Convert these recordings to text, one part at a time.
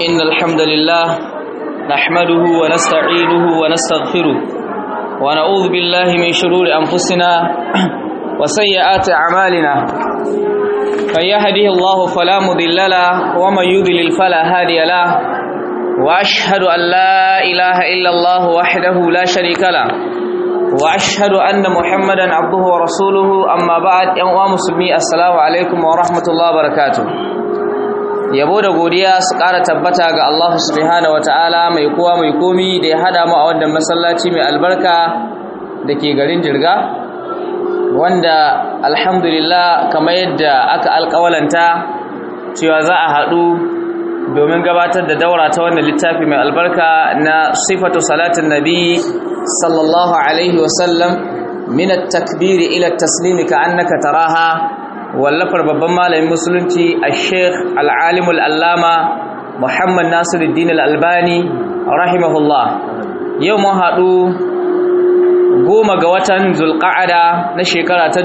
إن الحمد لله نحمده ونستعينه ونستغفره ونعوذ بالله من شرور أنفسنا وسيئات أعمالنا من يهده الله فلا مضل له ومن يضلل فلا هادي له وأشهد أن لا إله إلا الله وحده لا شريك له وأشهد أن محمدا عبده ورسوله أما بعد يا مسلمي السلام عليكم ورحمة الله وبركاته yabo da godiya su ƙara tabbata ga Allah subhanahu wataala mai kowa mai komi da ya hada mu a wannan masallaci mai albarka da ke garin jirga wanda alhamdulillah kamar yadda aka alƙawalanta cewa za a haɗu domin gabatar da daura ta wannan littafi mai albarka na sifatu salatin nabi sallallahu alaihi wasallam min at-takbiri ila at-taslimi ka annaka taraha wallafar babban malamin musulunci a sheikh al'alimul allama muhammad nasiruddin al'albani rahimahullah yau mun haɗu goma ga watan zulƙa'ada na shekara ta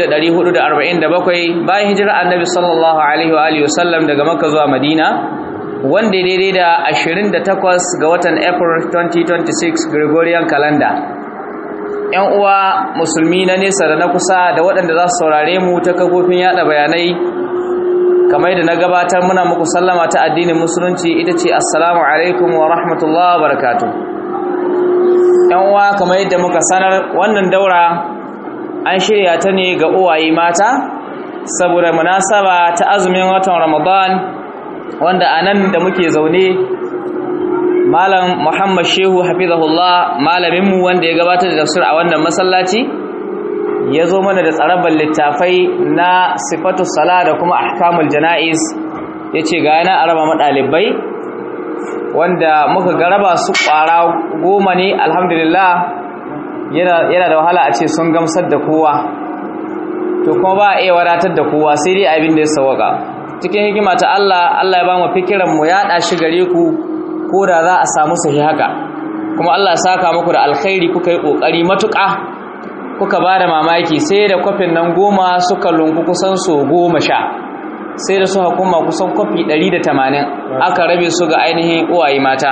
1447 bayan hijirar annabi sallallahu alaihi wa sallam daga makka zuwa madina wanda daidai da 28 ga watan april 2026 gregorian calendar ‘yan uwa musulmi na nesa da na kusa da waɗanda za su saurare mu ta kafofin yada bayanai kamar da na gabatar muna muku sallama ta addinin musulunci ita ce assalamu alaikum wa rahmatullah wa barakatu ‘yan uwa kamar yadda muka sanar wannan daura an shirya ta ne ga uwaye mata saboda munasaba ta azumin watan ramadan wanda a nan da muke zaune malam muhammad shehu hafizahullah malaminmu wanda ya gabatar da tafsir a wannan masallaci ya zo mana da tsarabar littafai na sifatu sala da kuma ahkamul jana'iz ya ce ga yana araba maɗalibai wanda muka garaba su ƙwara goma ne alhamdulillah yana da wahala a ce sun gamsar da kowa to kuma ba a iya wadatar da kowa sai dai abin da ya sawaka cikin hikima ta Allah Allah ya ba mu fikiran mu yaɗa shi gare ku ko da za a samu sahi haka kuma Allah ya saka muku da alkhairi kuka yi kokari matuƙa kuka ba da mamaki sai da kwafin nan goma suka lunku kusan so goma sha sai da suka kuma kusan kwafi 180 aka rabe su ga ainihin uwaye mata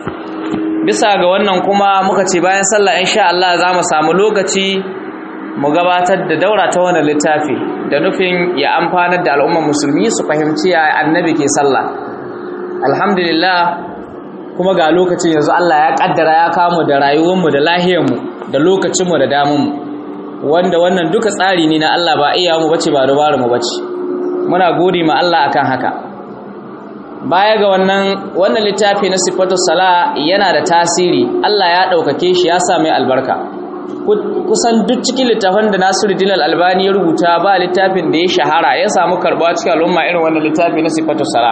bisa ga wannan kuma muka ce bayan sallah insha Allah za mu samu lokaci mu gabatar da daura ta wannan littafi da nufin ya amfanar da al'ummar musulmi su fahimci ya annabi ke sallah alhamdulillah kuma ga lokacin yanzu Allah ya kaddara ya kamu da rayuwarmu da lahiyarmu da lokacinmu da damunmu wanda wannan duka tsari ne na Allah ba iya mu bace ba dabaru mu bace muna gode ma Allah akan haka baya ga wannan wannan littafi na sifatu sala yana da tasiri Allah ya daukake shi ya sa mai albarka kusan duk cikin littafin da Nasiruddin Al-Albani ya rubuta ba littafin da ya shahara ya samu karbuwa cikin al'umma irin wannan littafi na sifatu sala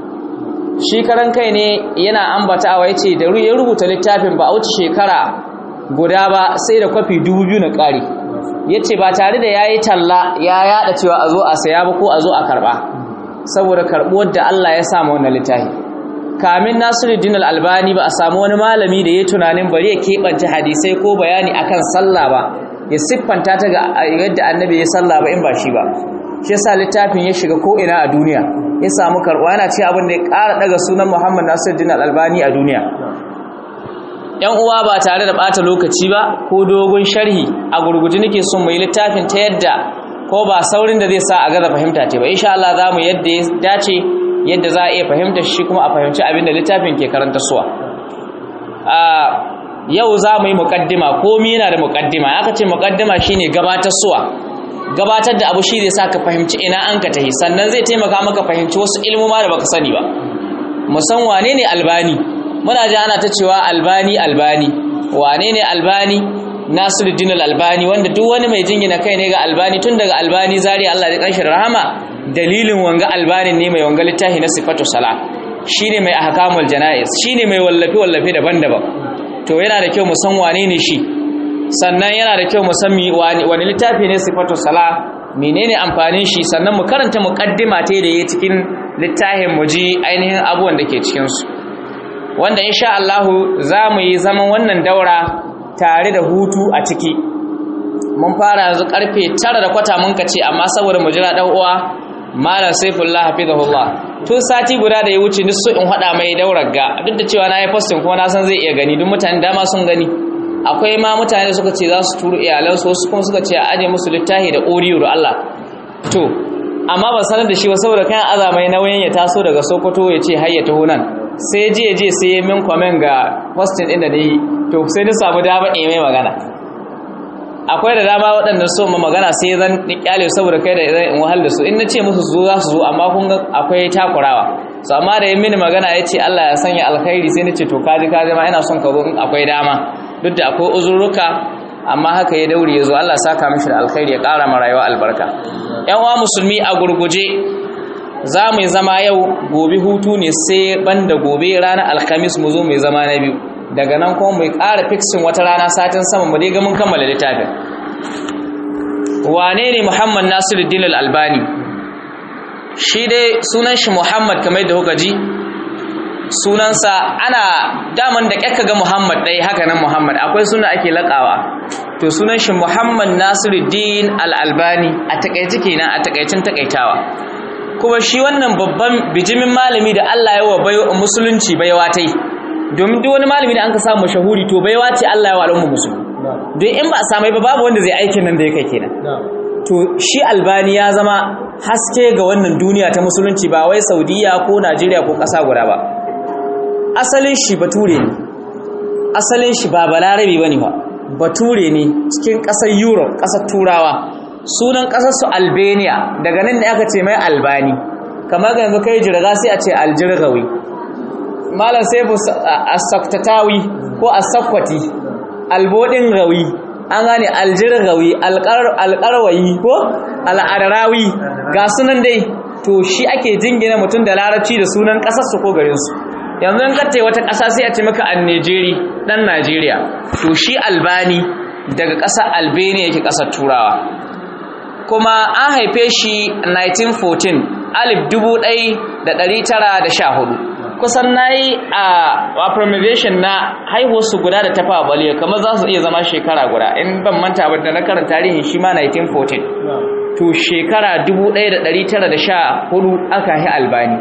shi karan kai ne yana ambatawa ya ce da ya rubuta littafin ba a wuce shekara guda ba sai da kwafi dubu biyu na ƙari ya ce ba tare da ya yi talla ya yada cewa a zo a saya ba ko a zo a karɓa saboda karɓuwar da Allah ya samu wannan littafi kamin nasiruddin albani ba a samu wani malami da ya tunanin bari ya keɓance hadisai ko bayani akan sallah ba ya siffanta ta ga yadda annabi ya sallah ba in ba shi ba shi yasa littafin ya shiga ko ina a duniya ya samu karɓa yana ce abin da ya ƙara daga sunan Muhammad Nasiruddin Al-Albani a duniya ‘yan uwa ba tare da ɓata lokaci ba ko dogon sharhi a gurguji nake son mai littafin ta yadda ko ba saurin da zai sa a gaza fahimta ce ba insha Allah za mu yadda ya dace yadda za a iya fahimta shi kuma a fahimci abin da littafin ke karanta suwa yau za mu yi muƙaddima komi yana da muƙaddima aka ce muƙaddima shine gabatar suwa gabatar da abu shi zai sa ka fahimci ina an ka tahi sannan zai taimaka maka fahimci wasu ilmoma da baka sani ba musan wane ne albani muna ji ana ta cewa albani albani wane ne albani nasiruddin albani wanda duk wani mai jingina kai ne ga albani tun daga albani zari Allah ya kanshi rahama dalilin wanga albani ne mai wanga littafi na sifatu sala shine mai ahkamul janaiz shine mai wallafe wallafe daban-daban to yana da kyau mu san wane ne shi sannan yana da kyau mu san wani littafi ne sifatu sala menene amfanin shi sannan mu karanta muqaddima ta da yake cikin littafin mu ji ainihin abubuwan da ke cikin su wanda insha Allah za mu yi zaman wannan daura tare da hutu a ciki mun fara yanzu karfe 9 da kwata mun kace amma saboda mu jira dan uwa malam saifullah hafizahullah tun sati guda da ya wuce ni so in hada mai daurar ga duk da cewa na yi posting kuma na san zai iya gani duk mutane dama sun gani akwai ma mutane suka ce za su turu iyalansu wasu kuma suka ce a aje musu littafi da oriyo da Allah to amma ban sanar da shi ba saboda kan azamai nauyin ya taso daga Sokoto ya ce har ya taho nan sai je je sai ya min comment ga posting din da ni to sai ni samu dama in mai magana akwai da dama waɗanda so ma magana sai zan kyale saboda kai da zan in wahal da su in nace musu su zo za su zo amma kun ga akwai takurawa so amma da yin mini magana ya ce Allah ya sanya alkhairi sai nace to kaji kaji ma ina son ka zo in akwai dama duk da akwai uzurruka amma haka ya daure ya zo Allah saka mishi da alkhairi ya ƙara ma rayuwa albarka ƴan uwa musulmi a gurguje za mu yi zama yau gobe hutu ne sai banda gobe ranar alhamis mu zo mu yi zama na biyu daga nan kuma mu ƙara fixin wata rana satin sama mu dai ga mun kammala littafin wane ne Muhammad Nasiruddin Al-Albani shi dai sunan shi Muhammad kamar da kuka ji sunansa ana daman da kyakka ga Muhammad dai haka nan Muhammad akwai suna ake lakawa to sunan shi Muhammad Nasiruddin Al-Albani a takaice kenan a takaicin takaitawa kuma shi wannan babban bijimin malami da Allah ya wa musulunci baiwa tai domin duk wani malami da an ka samu mashahuri to baiwa ce Allah ya wa al'umma musulmi don in ba a samai ba babu wanda zai aikin nan da ya kai kenan to shi albani ya zama haske ga wannan duniya ta musulunci ba wai saudiya ko najeriya ko ƙasa guda ba asalin shi bature ne asalin shi ba balarabe ba ne ba bature ne cikin ƙasar europe ƙasar turawa sunan ƙasar su albania daga nan da aka ce mai albani kamar ga yanzu kai jirga sai a ce aljirgawi malam sai bu asaktatawi ko asakwati albodin rawi an gane aljirgawi alƙarwayi ko al'adarawi ga sunan dai to shi ake jingina mutum da larabci da sunan ƙasarsu ko garinsu yanzu in kace wata ƙasa sai a ce maka an Najeri dan Najeriya to shi Albani daga ƙasar Albania yake ƙasar Turawa kuma an haife shi 1914 alif 1914 kusan nayi a affirmation na haihuwar su guda da tafa baliya kamar za su iya zama shekara guda in ban manta ba da na karanta tarihin shi ma 1914 to shekara 1914 aka yi Albani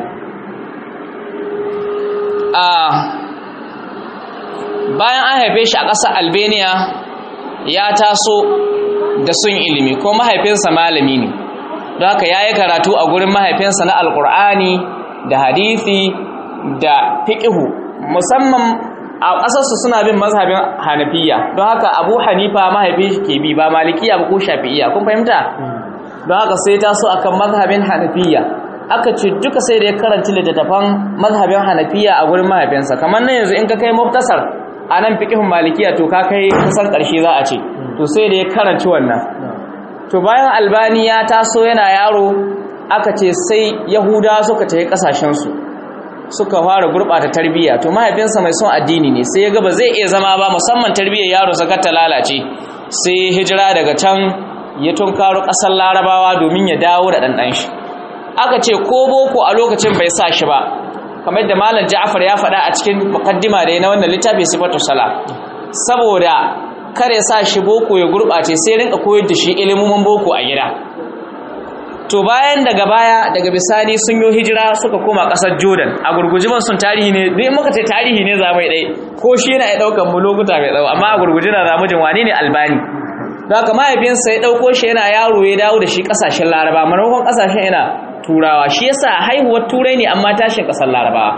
bayan an haife shi a ƙasar albania ya taso da sun ilimi ko mahaifinsa malami ne don haka ya yi karatu a gurin mahaifinsa na alkur'ani da hadithi da fiƙihu musamman a ƙasarsu suna bin mazhabin hanafiya don haka abu hanifa mahaifin shi ke bi ba malikiya ba ko shafi'iya kun fahimta don haka sai taso akan mazhabin hanafiya aka ce duka sai da ya karanci littattafan mazhabin hanafiya a gurin mahaifinsa kamar nan yanzu in ka kai muftasar a nan fiƙihun malikiya to ka kai kusan ƙarshe za a ce to sai da ya karanci wannan to bayan albani ya taso yana yaro aka ce sai yahuda suka tafi ƙasashensu suka fara gurɓata tarbiyya to mahaifinsa mai son addini ne sai ya ga ba zai iya zama ba musamman tarbiyyar yaro saka ta lalace sai hijira daga can ya tunkaro ƙasar larabawa domin ya dawo da ɗanɗan shi aka ce ko boko a lokacin bai sa shi ba kamar da malam Ja'far ya faɗa a cikin mukaddima da na wannan littafi sifatu sala saboda kare sa shi boko ya gurbace sai rinka koyar da shi ilimin boko a gida to bayan daga baya daga bisani sun yi hijira suka koma ƙasar Jordan a gurguji ban sun tarihi ne dai muka ce tarihi ne za mai dai ko shi yana ya daukan mu lokuta mai tsawo amma a gurguji na zamu jin wani ne albani don haka mahaifinsa ya ɗauko shi yana yaro ya dawo da shi ƙasashen laraba maimakon ƙasashen yana turawa shi yasa haihuwar turai ne amma tashin kasar larabawa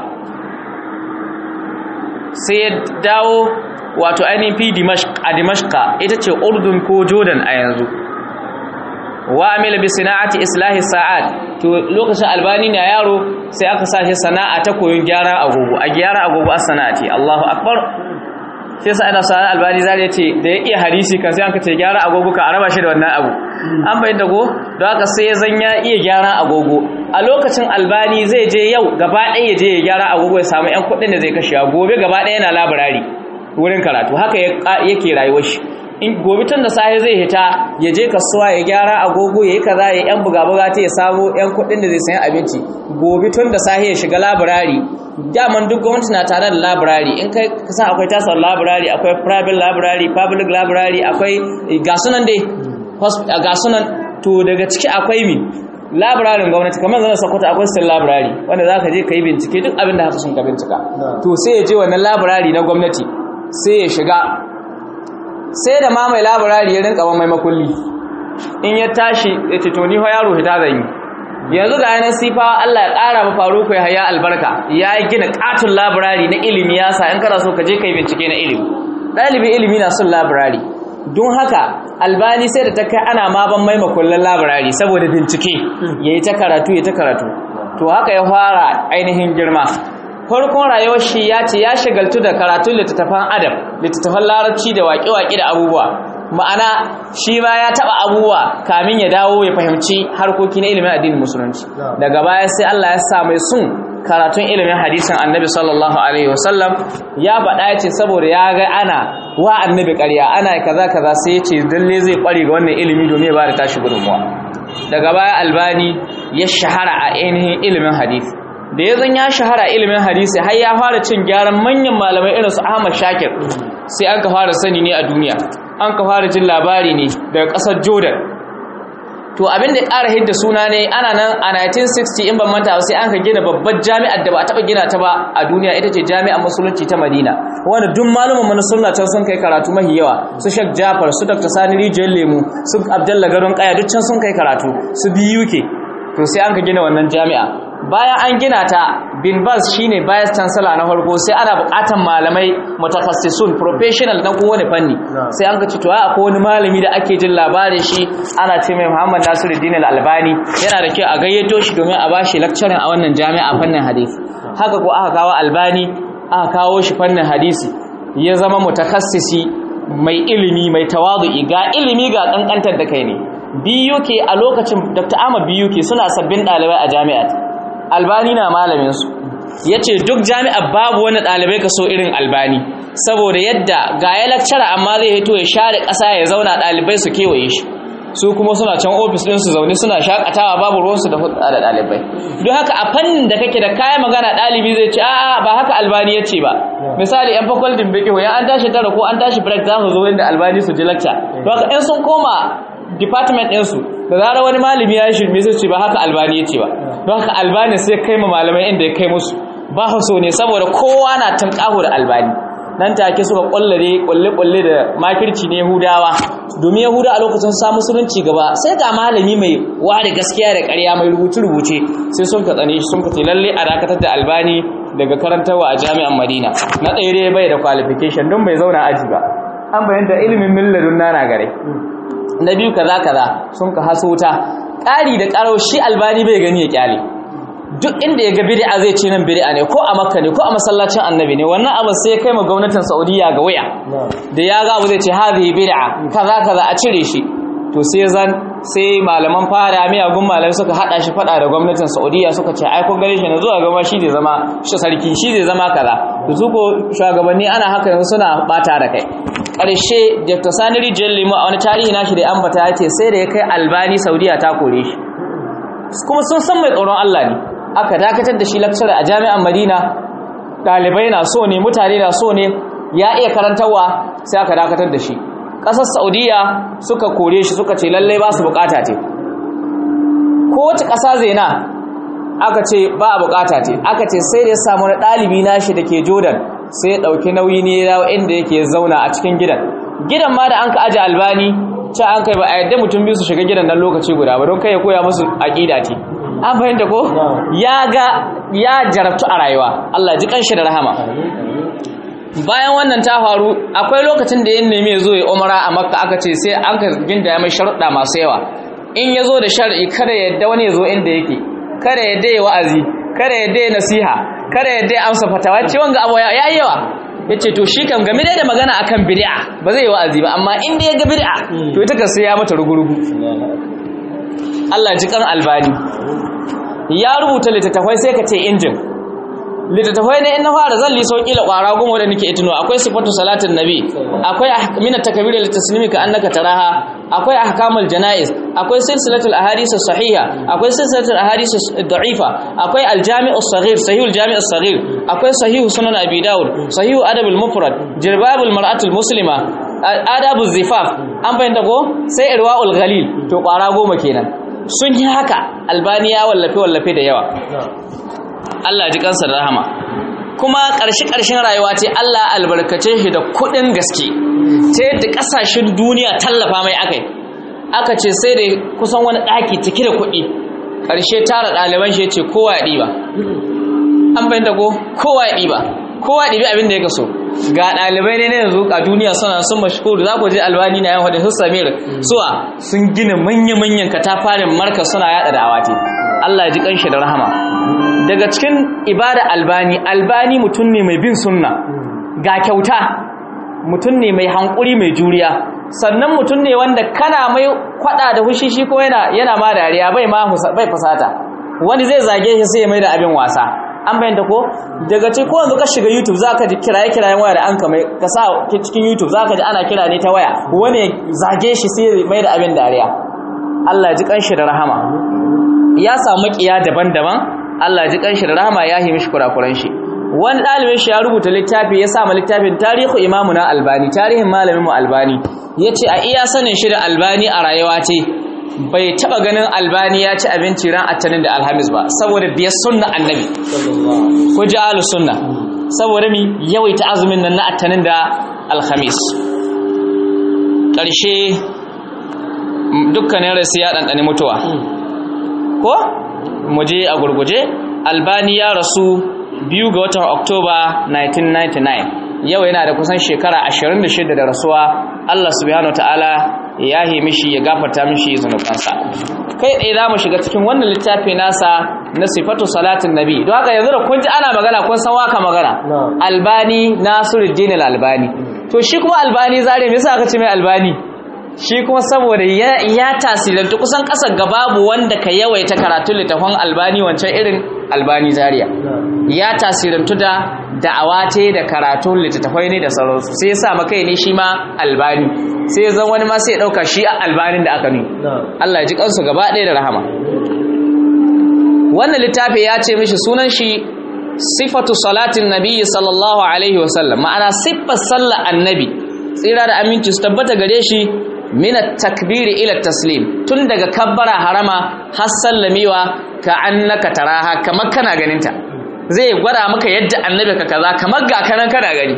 sai ya dawo wato ainihin fi a dimashka ita ce urdun ko jordan a yanzu wa amila bi sana'ati islahi sa'ad to lokacin albani na yaro sai aka sa shi sana'a ta koyon gyara agogo a gyara agogo a sana'ati Allahu akbar sai sa ana sanar albani zai ce da ya iya hadisi kan sai an ka ce gyara agogo ka araba shi da wannan abu an bayyana go don haka sai zan ya iya gyara agogo a lokacin albani zai je yau gaba ɗaya ya je ya gyara agogo ya samu yan kuɗin da zai kashe gobe gaba ɗaya yana labarari wurin karatu haka yake rayuwar shi in gobe tun da safe zai hita ya je kasuwa ya gyara agogo ya yi kaza ya yan buga buga ta ya samu yan kuɗin da zai sayan abinci gobe tun da safe ya shiga labarari daman duk gwamnati na tare da library in kai kasan akwai tasar library akwai private library public library akwai gasunan dai gasunan to daga ciki akwai mi labirarin gwamnati kamar zan sakwata akwai state library wanda za ka je ka yi bincike duk abin da haka sun ka bincika to sai ya je wannan labirari na gwamnati sai ya shiga sai da ma mai labirari ya rinka mai makulli in ya tashi ya ce to ni fa yaro hita zan yi yanzu ga yanar sifa Allah ya ƙara ma faru ya haya albarka ya gina katon labirari na ilimi ya sa in kana so ka je ka yi bincike na ilimi ɗalibin ilimi na son labirari don haka albani sai da ta kai ana ma ban mai makullan labirari saboda bincike ya yi ta karatu ya ta karatu to haka ya fara ainihin girma farkon rayuwar shi ya ce ya shagaltu da karatun littattafan adam littattafan larabci da waƙe-waƙe da abubuwa ma'ana shi ma ya taɓa abubuwa kamin ya dawo ya fahimci harkoki na ilimin addinin musulunci daga baya sai Allah ya sa mai sun karatun ilimin hadisin annabi sallallahu alaihi wasallam ya faɗa ya ce saboda ya ga ana wa annabi ƙarya ana kaza kaza sai ya ce dalle zai ƙware ga wannan ilimi domin ya ba da tashi gudunmuwa daga baya albani ya shahara a ainihin ilimin hadisi da ya zan ya shahara ilimin hadisi har ya fara cin gyaran manyan malamai irin su Ahmad Shakir sai an ka fara sani ne a duniya an ka fara jin labari ne daga ƙasar Jordan to abin da ya ƙara hidda suna ne ana nan a 1960 in ban manta sai an ka gina babbar jami'ar da ba a taɓa gina ta ba a duniya ita ce jami'ar musulunci ta Madina wanda duk malumin mana sunna can sun kai karatu mahi yawa su Sheikh Jafar su Dr. Sani Rijiyar Lemu su Abdullah Garon Kaya duk can sun kai karatu su BUK to sai an ka gina wannan jami'a bayan an gina ta bin bas shine vice chancellor na farko sai ana bukatan malamai mutakassisun professional na kowane fanni sai an ka ci to akwai wani malami da ake jin labarin shi ana ce mai Muhammad Nasiruddin Al-Albani yana da kyau a gayyato shi domin a bashi lecturing a wannan jami'a fannin hadisi haka ko aka kawo Albani aka kawo shi fannin hadisi ya zama mutakassisi mai ilimi mai tawadu'i ga ilimi ga kankantar da kai ne BUK a lokacin Dr. Ahmad BUK suna sabbin ɗalibai a jami'at albani na malaminsu ya ce duk jami'ar babu wani ɗalibai ka so irin albani saboda yadda ga ya lakcara amma zai hito ya share ƙasa ya zauna ɗalibai su kewaye shi su kuma suna can ofis ɗin su zaune suna shakatawa babu ruwansu da hulɗa da ɗalibai don haka a fannin da kake da kayan magana ɗalibi zai ce a'a ba haka albani ya ce ba misali yan fakwaltin biki ya an tashi tara ko an tashi break za su zo inda albani su ji lakca don haka in sun koma department ɗinsu da zarar wani malami ya shirme sai ce ba haka albani ya ce ba don haka albani sai kai ma malamai inda ya kai musu ba so ne saboda kowa na tunƙaho da albani nan take suka ƙwallare ƙwalle-ƙwalle da makirci ne yahudawa domin yahuda a lokacin sa musulunci gaba sai ga malami mai ware gaskiya da ƙarya mai rubuce-rubuce sai sun ka tsane sun ka ce lalle a dakatar da albani daga karantarwa a jami'an madina na ɗaya bai da qualification don bai zauna aji ba an bayyanta ilimin milladun nana gare na biyu kaza kaza sun ka haso ta ƙari da ƙarau shi albani bai gani ya kyale duk inda ya ga bid'a zai ce nan bid'a ne ko a makka ne ko a masallacin annabi ne wannan abu sai kai ma gwamnatin saudiya ga waya da ya ga abu zai ce hadhihi bid'a kaza kaza a cire shi to sai zan sai malaman fara miyagun malamai suka hada shi fada da gwamnatin saudiya suka ce ai kun gare shi na zuwa gaba shi zai zama shi sarki shi zai zama kaza to su ko shugabanni ana haka yanzu suna bata da kai ƙarshe Dr. Sani Rijiyar Lemu a wani tarihi nashi da ambata ya ce sai da ya kai albani saudiya ta kore shi kuma sun san mai tsoron Allah ne aka dakatar da shi lecturer a jami'an Madina ɗalibai na so ne mutane na so ne ya iya karantarwa sai aka dakatar da shi ƙasar Saudiya suka kore shi suka ce lallai ba su bukata ce kowace ƙasa zai na aka ce ba a bukata ce aka ce sai da ya samu na ɗalibi nashi da ke Jordan sai ya ɗauki nauyi ne ya inda yake zauna a cikin gidan gidan ma da an ka aje albani ce an kai ba a yadda mutum biyu su shiga gidan nan lokaci guda ba don kai ya koya musu aƙida ce an fahimta ko ya ga ya jarabtu a rayuwa Allah ji kanshi da rahama bayan wannan ta faru akwai lokacin da ya nemi ya zo ya umara a makka aka ce sai an ka ginda ya mai sharuɗa masu yawa in ya zo da shar'i kada ya yadda wani ya zo inda yake kada ya yadda ya wa'azi kada ya yadda ya nasiha kada ya yadda ya amsa fatawa ce wanga abu ya yi yawa ya ce to shi kam game da magana akan bid'a ba zai yi wa'azi ba amma inda ya ga bid'a to ita kan sai ya mata rugurugu Allah ji kan albani ya rubuta littattafai sai ka ce injin littattafai ne in na fara zan liso kila kwara goma da nake itino akwai sifatu salatin nabi akwai minat takbir lil taslimi ka annaka taraha akwai ahkamul janaiz akwai silsilatul ahadith sahiha akwai silsilatul ahadith da'ifa akwai aljami'us saghir sahihul jami'us saghir akwai sahihu sunan abi daud sahihu adabul mufrad jirbabul mar'atul muslima adabuz zifaf an bayyana ko sai irwaul ghalil to kwara goma kenan sun yi haka albani ya wallafe wallafe da yawa Allah ji kansa da rahama kuma ƙarshe ƙarshen rayuwa ce Allah albarkace shi da kuɗin gaske ta yadda ƙasashen duniya tallafa mai akai aka ce sai da kusan wani ɗaki cike da kuɗi ƙarshe tara ɗaliban shi ya ce kowa ya ɗiba an fahimta ko kowa ya ɗiba kowa ya ɗibi abin da ya kaso ga ɗalibai ne na yanzu a duniya suna sun mashhur za ku je albani na yan wadda su samir suwa sun gina manya-manyan katafarin marka suna yada da awati Allah ya ji kanshi da rahama daga cikin ibada albani albani mutum ne mai bin sunna ga kyauta mutum ne mai hankuri mai juriya sannan mutum ne wanda kana mai kwada da hushi shi ko yana yana ma dariya bai ma bai fasata wani zai zage shi sai ya mai da abin wasa an bayyanta ko daga ce ko yanzu ka shiga YouTube zaka ji kiraye kirayen waya da an ka mai ka sa cikin YouTube zaka ji ana kira ne ta waya wani zage shi sai ya mai da abin dariya Allah ya ji kanshi da rahama ya samu makiya daban-daban Allah ya ji kanshi da rahama ya yi mishi kurakuran shi wani ɗalibin shi ya rubuta littafi ya sa ma littafin tarihu imamuna albani tarihin malamin mu albani ya ce a iya sanin shi da albani a rayuwa ce bai taba ganin albani ya ci abinci ran attanin da alhamis ba saboda biyar sunna annabi ko ji ahlus sunna saboda mi yawaita azumin nan na attanin da alhamis ƙarshe dukkanin rasu ya ɗanɗani mutuwa ko mu je a gurguje albani ya rasu biyu ga watan oktoba 1999 yau yana da kusan shekara 26 da rasuwa Allah subhanahu ta'ala ya yi mishi ya gafarta mishi zunubansa kai tsaye za mu shiga cikin wannan littafi nasa na sifatu salatin nabi don haka yanzu da kun ji ana magana kun san waka magana albani nasiruddin albani to shi kuma albani zare me yasa aka ce mai albani shi kuma saboda ya tasirantu kusan kasar ga babu wanda ka yawaita karatun littafin albani wancan irin albani zaria ya tasirantu da da'awa ce da karatun littattafai ne da sauransu sai ya sa makai ne shi ma albani sai ya zan wani ma sai ya ɗauka shi a albanin da aka ne Allah ya ji kansu gaba ɗaya da rahama wannan littafi ya ce mishi sunan shi sifatu salatin nabi sallallahu alaihi wasallam ma'ana siffar sallar annabi tsira da aminci su tabbata gare shi mina takbiri ila taslim tun daga kabbara harama har sallamewa ka annaka taraha kamar kana ganinta zai gwada maka yadda annabi ka kaza kamar ga kanan kana gani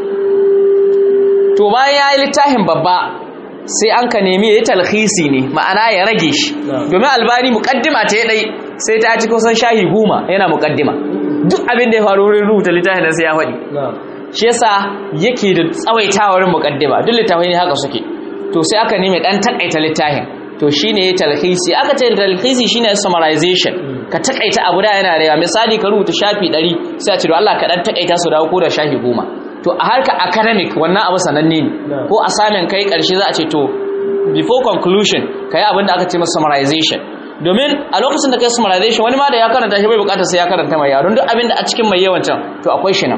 to bayan ya yi littafin babba sai an ka nemi ya yi talhisi ne ma'ana ya rage shi domin albani mukaddima ta dai sai ta ci kusan shahi goma yana mukaddima duk abin da ya faru wurin rubuta littafin sai ya faɗi shi yasa yake da tsawaitawar mukaddima duk littafai ne haka suke to sai aka nemi dan takaita littafin to shine ya talhisi aka ce talhisi shine summarization ka takaita abu da yana da yawa misali ka rubuta shafi 100 sai a ce to Allah ka dan takaita su dawo ko da shafi 10 to a harka academic wannan abu sananne ne ko assignment kai karshe za a ce to before conclusion kai abin da aka ce masa summarization domin a lokacin da kai summarization wani ma da ya karanta shi bai bukatar sai ya karanta mai yaron duk abin da a cikin mai yawan can to akwai shi nan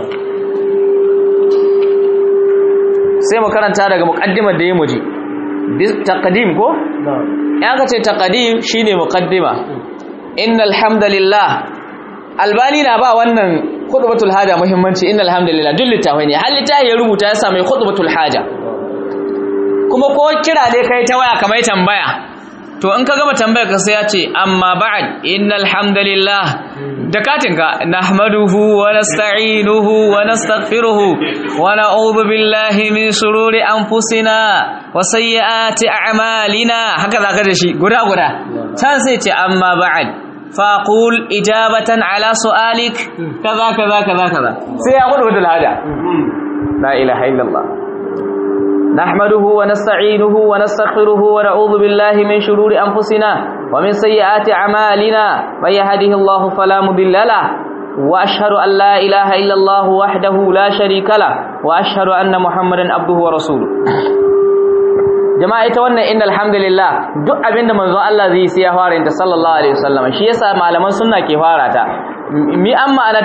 sai mu karanta daga muqaddimar da ya muji taqdim ko ya ka ce taqdim shine muqaddima innal hamdalillah albani na ba wannan khutbatul haja muhimmanci innal hamdalillah duk littafai ne har littafi ya rubuta ya sa mai khutbatul haja kuma ko kira dai kai ta waya kamar tambaya to in ka gama tambayar ka sai ya ce amma ba'd innal hamdalillah da katinka nahmaduhu wa nasta'inuhu wa nastaghfiruhu wa na'udhu billahi min shururi anfusina wa sayyiati a'malina haka zaka da shi guda guda can sai ce amma ba'd faqul ijabatan ala su'alik kaza kaza kaza kaza sai ya gudu da hada la ilaha illallah نحمده ونستعينه ونستغفره ونعوذ بالله من شرور أنفسنا ومن سيئات أعمالنا من يهده الله فلا مضل له وأشهد أن لا إله إلا الله وحده لا شريك له وأشهد أن محمدا عبده ورسوله jama'a ita wannan inna alhamdulillah duk abinda manzon Allah zai sai ya fara inta sallallahu alaihi wasallam shi yasa malaman sunna ke fara ta mi an ma'anarta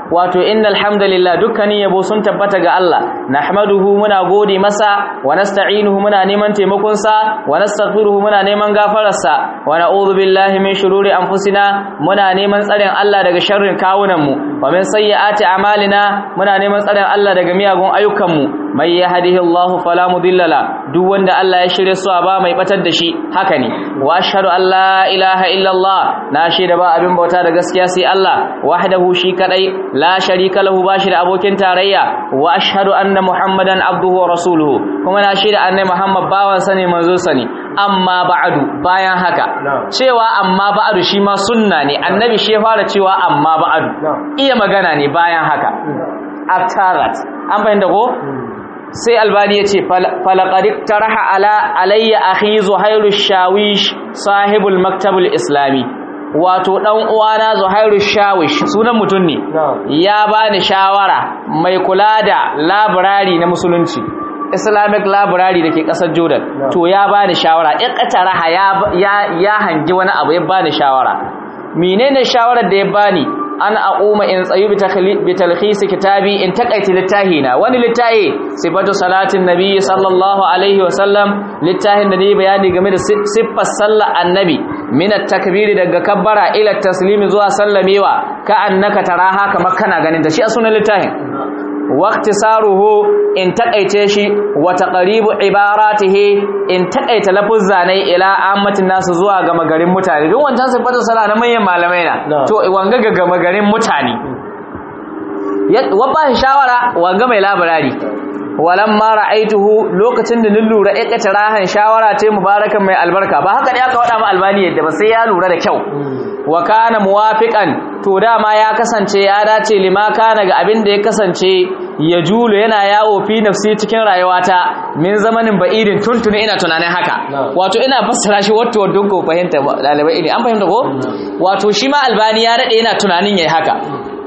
wato innal hamdalillah dukkanin yabo sun tabbata ga Allah nahmaduhu muna gode masa wa nasta'inuhu muna neman taimakon sa wa nastaghfiruhu muna neman gafarar sa wa na'udhu billahi min shururi anfusina muna neman tsarin Allah daga sharrin kawunan mu wa min sayyiati a'malina muna neman tsarin Allah daga miyagun ayyukan mu mai yahdihillahu fala mudilla la duk wanda Allah ya shirye su ba mai batar da shi haka ne wa ashhadu an la ilaha illallah na shaida ba abin bauta da gaskiya sai Allah wahdahu shi kadai la sharika lahu bashi da abokin tarayya wa ashhadu anna muhammadan abduhu wa rasuluhu kuma na shaida annabi muhammad bawan sa ne manzo sa ne amma ba'du bayan haka cewa amma ba'du shi ma sunna ne annabi shi ya fara cewa amma ba'du iya magana ne bayan haka after that an bayyana ko sai albani ya ce falakarik taraha ala alayya akhi zuhairu shawish sahibul maktabul islami wato dan uwana zuhairu shawish sunan mutum ne ya bani shawara mai kula da library na musulunci islamic library da ke kasar jordan to ya bani shawara iqtaraha ya ya hangi wani abu ya bani shawara menene shawarar da ya bani an aquma in tsayu bi talkhis kitabi in taqaiti littahina wani littahi sifatu salatin nabi sallallahu alaihi wa sallam littahin da ne bayani game da siffar sallar annabi min at-takbir daga kabbara ila taslimi zuwa sallamewa ka annaka taraha kamar kana ganin da shi a sunan littahin waqtisaruhu in taqaice shi wa taqribu ibaratihi in taqaita lafuzza ne ila ammatin nasu zuwa ga magarin mutane duk wancan sifatu sala na manyan malamai na to wanga ga magarin mutane wa ba shawara wanga mai labarari walamma ra'aituhu lokacin da nin lura ikata rahan shawara ce mubarakan mai albarka ba haka ne aka wada ma albani yadda ba sai ya lura da kyau wa kana muwafiqan to dama ya kasance ya dace lima kana ga abin da ya kasance ya julu yana yawo fi nafsi cikin rayuwata min zamanin ba'idin tuntuni ina tunanin haka wato ina fassara shi wato wato ko fahimta dalibai ne an fahimta ko wato shi ma albani ya dade yana tunanin yayi haka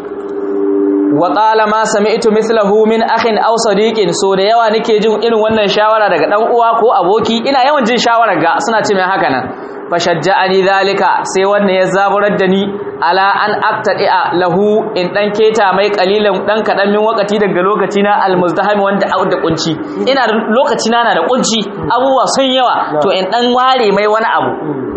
wa qala ma sami'tu mithlahu min akhin aw sadiqin so da yawa nake jin irin wannan shawara daga dan uwa ko aboki ina yawan jin shawara ga suna ce mai haka nan fashajja'ani zalika sai wannan ya zaburar da ni ala an aqtadi'a lahu in dan keta mai kalilan dan kadan min wakati daga lokaci na almuzdahami wanda da kunci ina da lokaci na na da kunci abubuwa sun yawa to in dan ware mai wani abu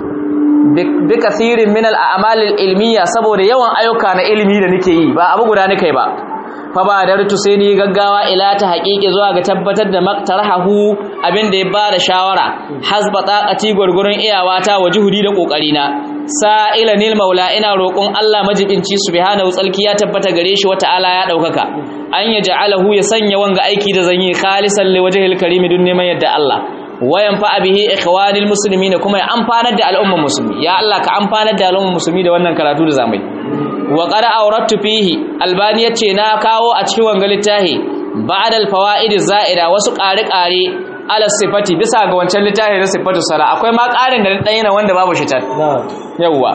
bi kathirin min al-a'mal al-ilmiya saboda yawan ayyuka na ilimi da nake yi ba abu guda nake ba fa ba da rutu sai ni gaggawa ila ta haƙiƙi zuwa ga tabbatar da maktarahu abin da ya bada shawara hasba taqati gurgurun iyawata wa juhudi da kokari na sa'ila nil maula ina roƙon Allah majibinci subhanahu tsalki ya tabbata gare shi wata ala ya daukaka an yaj'alahu ya sanya wanga aiki da zanyi khalisan li wajhil karim dun neman yadda Allah wayan fa bihi ikhwanil muslimin kuma ya amfanar da al'ummar musulmi ya Allah ka amfanar da al'ummar musulmi da wannan karatu da zamai wa qad awrattu fihi albani yace na kawo a cikin wanga littafi ba'da al-fawaid za'ida wasu ƙare-ƙare ala sifati bisa ga wancan littafi na sifatu sala akwai ma ƙarin da dan yana wanda babu shi tan yawa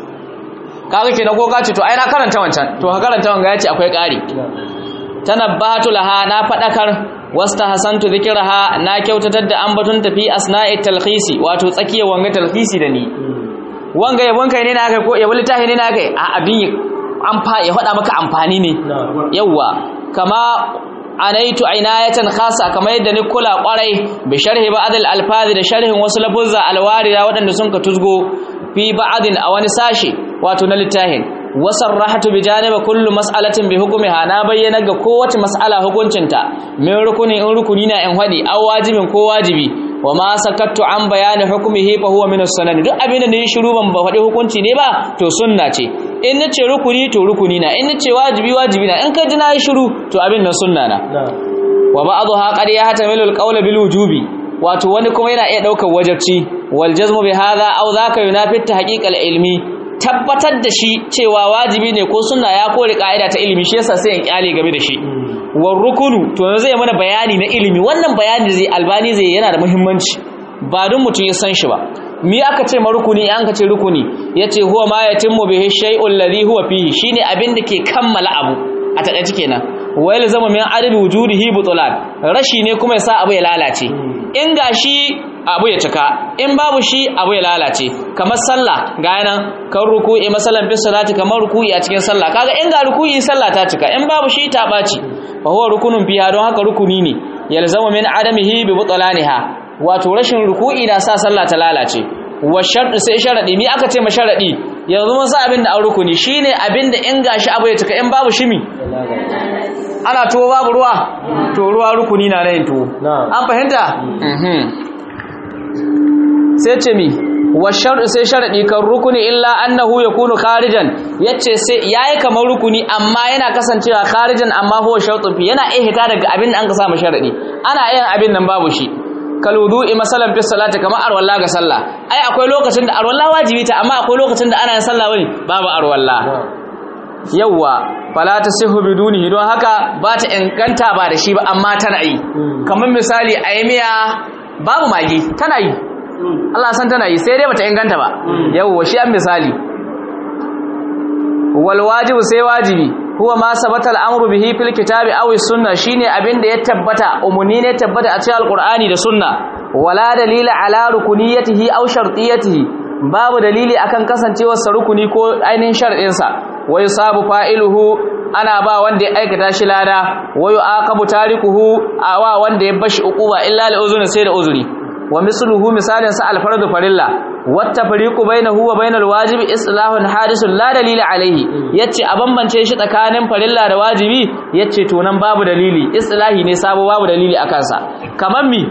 kaga kenan ko ka ce to ai na karanta wancan to ka karanta wanga yace akwai ƙari tanabbatu laha na fadakar wasta hasantu dhikraha na kyautatar da ambatun tafi asna'i talkhisi wato tsakiyar wanga talkhisi da ni wanga yabon kai ne na kai ko yabon littafi ne na kai a abin amfa ya faɗa maka amfani ne yawa kama anaitu ainayatan khasa kamar yadda ni kula kwarai bi sharhi ba'd al alfazi da sharhin wasu lafuzza alwarida waɗanda sun ka tuzgo fi ba'din a wani sashi wato na littafin wasarrahatu bi janiba kullu mas'alatin bi hukmiha na bayyana ga kowace mas'ala hukuncinta min rukuni in rukuni na in hadi aw wajibin ko wajibi wa ma sakattu an bayani hukmihi fa huwa min as-sunan duk abin da ne shiru ban ba faɗi hukunci ne ba to sunna ce in nace rukuni to rukuni na in nace wajibi wajibi na in ka ji na shiru to abin nan sunna na wa ba'dha qad yahtamilu al-qawl bil wujubi wato wani kuma yana iya daukar wajibci wal jazmu bi hadha aw dhaka yunafi tahqiq al-ilmi tabbatar da shi cewa wajibi ne ko sunna ya kore ka'ida ta ilimi shi yasa sai in kyale game da shi war rukunu to yanzu zai mana bayani na ilimi wannan bayani zai albani zai yana da muhimmanci ba don mutum ya san shi ba mi aka ce marukuni an ka ce rukuni yace huwa ma yatimmu bihi shay'un ladhi huwa fihi shine abin da ke kammala abu a takaice kenan wa yalzamu min adabi wujudihi butulan rashi ne kuma yasa abu ya lalace in gashi abu ya cika in babu shi abu ya lalace kamar sallah ga yanan kan ruku'i masalan fi salati kamar ruku'i a cikin sallah kaga in ga ruku'i sallah ta cika in babu shi ta baci fa huwa rukunun fiha don haka rukuni ne yalzamu min adamihi bi butlaniha wato rashin ruku'i na sa sallah ta lalace wa sharɗi sai sharaɗi mi aka ce ma sharaɗi yanzu mun sa abin da an rukuni shine abin da in gashi abu ya cika in babu shimi ana tuwo babu ruwa to ruwa rukuni na yin tuwo an fahimta sai ce mi wa sharɗi sai sharaɗi kan rukuni illa annahu yakunu kharijan yace sai yayi kamar rukuni amma yana kasancewa kharijan amma huwa shartun fi yana iya hita daga abin da an ka sa sharaɗi ana yin abin nan babu shi kalwudu'i masalan fi salati kamar arwalla ga sallah ai akwai lokacin da arwalla wajibi ta amma akwai lokacin da ana yin sallah bane babu arwalla yawa fala tasihu bidunihi don haka ba ta inganta ba da shi ba amma tana yi kamar misali aymiya babu magi tana yi Allah san tana yi sai dai bata inganta ba yawa shi an misali wal wajibu sai wajibi huwa ma sabata al'amru bihi fil kitabi aw sunna shine abinda ya tabbata umuni ne tabbata a cikin alqur'ani da sunna wala dalila ala rukuniyatihi aw shartiyatihi babu dalili akan kasancewar sa rukuni ko ainihin shar'in sa wa yusabu fa'iluhu ana ba wanda ya aikata shi lada wa yu'aqabu tarikuhu awa wanda ya bashi uquba illa li uzuri sai da uzuri wa misluhu misalin sa alfardu farilla wata fariqu bainahu wa bainal wajibi islahun hadisun la dalila alaihi yace a bambance shi tsakanin farilla da wajibi yace to nan babu dalili islahi ne sabo babu dalili akan sa kaman mi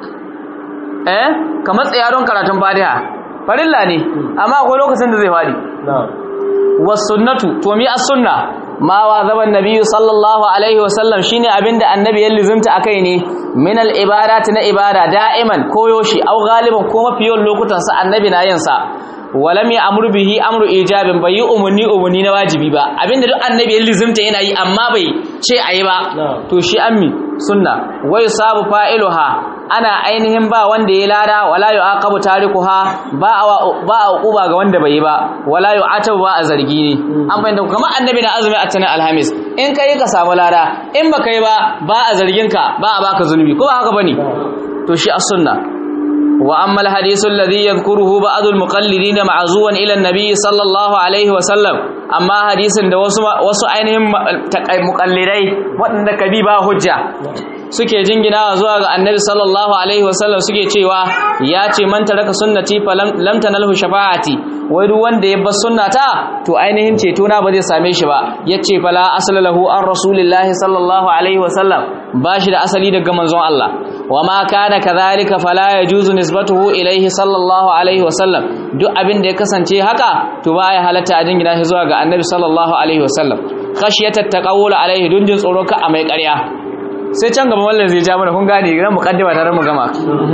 eh kamar tsayaron karatun fatiha farilla ne amma akwai lokacin da zai fadi was sunnatu to mi as sunna ma wa zaban nabiyyu sallallahu alaihi wasallam shine abinda annabi ya lizumta akai ne min al ibadati na ibada da'iman koyoshi au galiban ko mafiyon lokutan sa annabi na yin sa walam ya amru bihi amru ijabin bai yi umarni umarni na wajibi ba abinda duk annabi ya lizumta yana yi amma bai ce ayi ba to shi ammi sunna wai sabu fa'iluha ana ainihin ba wanda ya lada wala yu'aqabu tarikuha ba ba uquba ga wanda bai yi ba wala yu'atabu ba a zargi ne an fahimta kamar annabi na azumi a tanin alhamis in kai ka samu lada in ba kai ba ba a zargin ka ba a baka zunubi ko ba haka bane to shi as-sunna وأما الحديث الذي يذكره بعض المقلدين معزوا إلى النبي صلى الله عليه وسلم أما حديث da wasu wasu ainihin muqallidai waɗanda kabi ba hujja suke jingina zuwa ga annabi sallallahu alaihi wasallam suke cewa ya ce man taraka sunnati fa lam tanalhu shafa'ati wai duk wanda ya bar sunnata to ainihin ceto na ba zai same shi ba yace fala asla lahu an rasulillahi sallallahu alaihi wasallam bashi da asali daga manzon Allah wama kana kadhalika fala yajuzu nisbatuhu ilaihi sallallahu alaihi wasallam duk abin da ya kasance haka to ba ya halatta a jingina shi zuwa ga annabi sallallahu alaihi wasallam khashiyata taqawul alaihi dun jin tsoro ka a mai ƙarya sai can gaba wallan zai ja mana kun gane ran muqaddima tare mu gama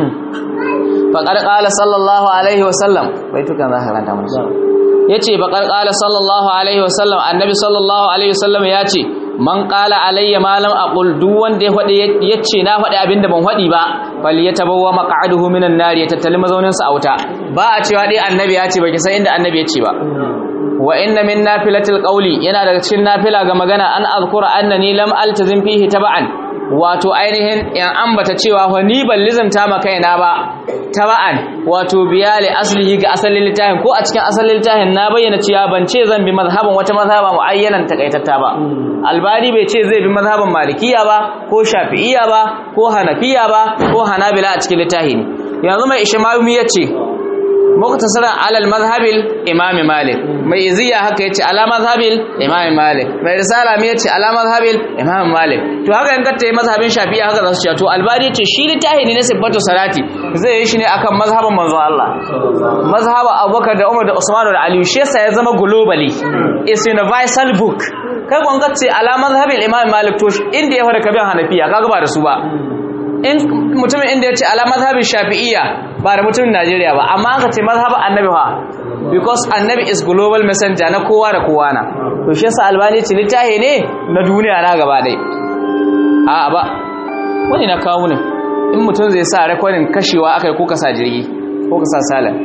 faqad qala sallallahu alaihi wasallam bai tukan za ka ranta mana yace faqad qala sallallahu alaihi wasallam annabi sallallahu alaihi wasallam yace man qala alayya ma lam aqul duk wanda ya fadi yace na fadi abinda ban fadi ba fal yatabawwa maq'aduhu minan nar ya tattali mazaunin sa a wuta ba a cewa dai annabi ya ce baki san inda annabi ya ce ba wa inna min nafilatil qawli yana daga cikin nafila ga magana an azkura annani lam altazim fihi taba'an wato ainihin in ambata cewa fa ni ban lizanta ma kaina ba taba'an wato biyali aslihi ga asalin littafin ko a cikin asalin littafin na bayyana cewa ban ce zan bi mazhaban wata mazhaba muayyanan takaitatta ba albani bai ce zai bi mazhaban malikiya ba ko shafi'iya ba ko hanafiya ba ko hanabila a cikin littafi ne yanzu mai ishmawi yace muktasaran alal mazhabil imam malik mai iziya haka yace ala mazhabil imam malik mai risala mai yace ala mazhabil imam malik to haka in kace mazhabin shafi'i haka za su ce to albani yace shi litahi ne na sifatu salati zai yi shi ne akan mazhaban manzon Allah mazhaba abubakar da umar da usman da ali shi yasa ya zama globally is universal book kai kun kace ala mazhabil imam malik to inda ya fara kabin hanafiya kaga ba da su ba in mutumin inda ya ce ala mazhabin shafi'iyya ba da mutumin Najeriya ba amma aka ce mazhabin annabi fa because annabi is global messenger na kowa da kowa na to shi yasa albani ce littahi ne na duniya na gaba dai a ba wani na kawo ne in mutum zai sa rekodin kashewa aka yi ko ka sa jirgi ko ka sa salan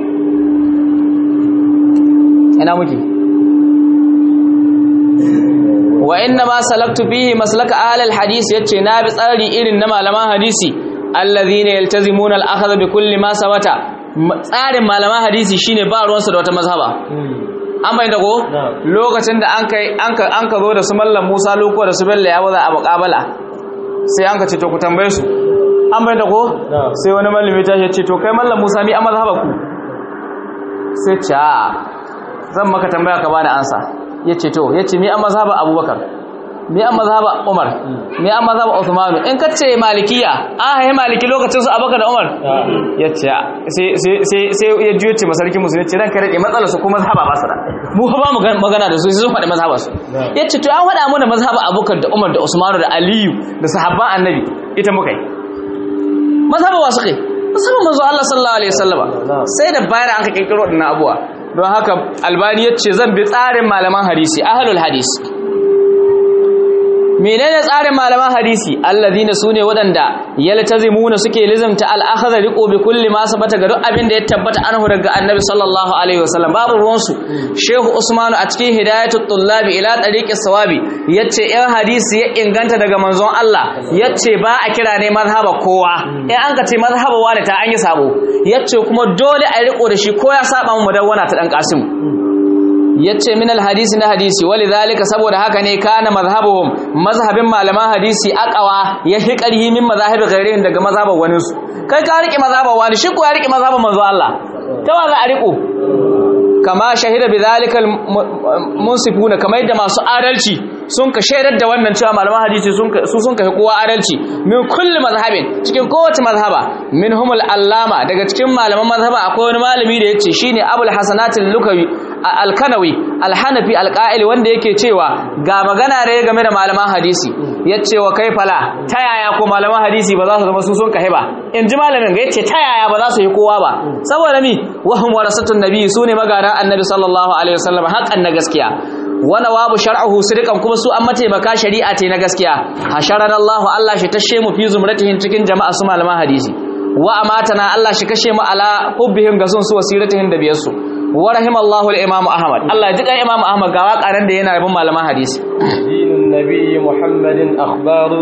ina muke wa inna ma salaktu fihi maslaka ahlul hadisi yace na bi tsari irin na malaman hadisi alladhina yaltazimuna al-akhdha bi kulli ma sabata tsarin malaman hadisi shine ba ruwansu da wata mazhaba an bai da ko lokacin da an kai an ka zo da su mallam Musa loko da su Bello ya baza a muqabala sai an ka ce to ku tambaye su an bai da ko sai wani mallami ta ce to kai mallam Musa mi a mazhaba ku sai ce a zan maka tambaya ka bani ansa yace to yace mi a mazhaba Abubakar me an mazhaba Umar me an mazhaba Uthman in kace malikiya an haye maliki lokacin su Abubakar da Umar yace sai sai sai sai ya juye ce masarkin musulmi ce ranka rike matsalar su kuma mazhaba ba su da mu ba mu magana da su sai sun faɗi mazhaba su yace to an faɗa mana mazhaba Abubakar da Umar da Usman da Aliyu da sahabban Annabi ita muka yi mazhaba wa suka yi mazhaba manzo Allah sallallahu alaihi wasallama sai da bayar an ka kirkiro dinnan abuwa don haka albani yace zan bi tsarin malaman hadisi ahlul hadisi menene tsarin malaman hadisi allazina sune wadanda yaltazimuna suke lizamta al-akhdha riqo bi kulli ma sabata ga duk abin da ya tabbata anhu daga annabi sallallahu alaihi wasallam babu ruwan su shehu usmanu a cikin hidayatul tullabi ila tariqi sawabi yace in hadisi ya inganta daga manzon Allah yace ba a kira ne mazhaba kowa in an ka ce mazhaba wani ta an yi sabo yace kuma dole a riko da shi ko ya saba mu mudawwana ta dan kasim yace min alhadisi na hadisi walidhalika saboda haka ne kana mazhabuhum mazhabin malaman hadisi aqwa ya fi qarhi min mazhabi ghairihim daga mazhaban wani su kai ka rike mazhaban wani shi ko ya rike mazhaban manzo Allah ta wa za a riko kama shahida bidhalika munsifuna kama yadda masu adalci sun ka shaidar da wannan cewa malaman hadisi sun su sun kai kowa adalci min kulli mazhabin cikin kowace mazhaba minhumul allama daga cikin malaman mazhaba akwai wani malami da yace shine abul hasanatil lukawi alkanawi alhanafi alqa'ili wanda yake cewa ga magana ne game da malaman hadisi yace wa kai fala ta yaya ko malaman hadisi ba za su zama su sun kai ba in ji malamin ga yace ta yaya ba za su yi kowa ba saboda mi wahum warasatun nabi sune magaran annabi sallallahu alaihi wasallam haƙan na gaskiya wana wabu shar'uhu sidqan kuma su an mataimaka shari'a ce na gaskiya hasharana Allah Allah shi tashe mu fi zumratihin cikin jama'a su malaman hadisi wa amatana Allah shi kashe mu ala hubbihim ga sun su wasiratihin da biyar su wa rahimallahu al-imam Ahmad Allah ya ji kan imam Ahmad ga wakaran da yana rabin malaman hadisi dinun nabiyyi Muhammadin akhbaru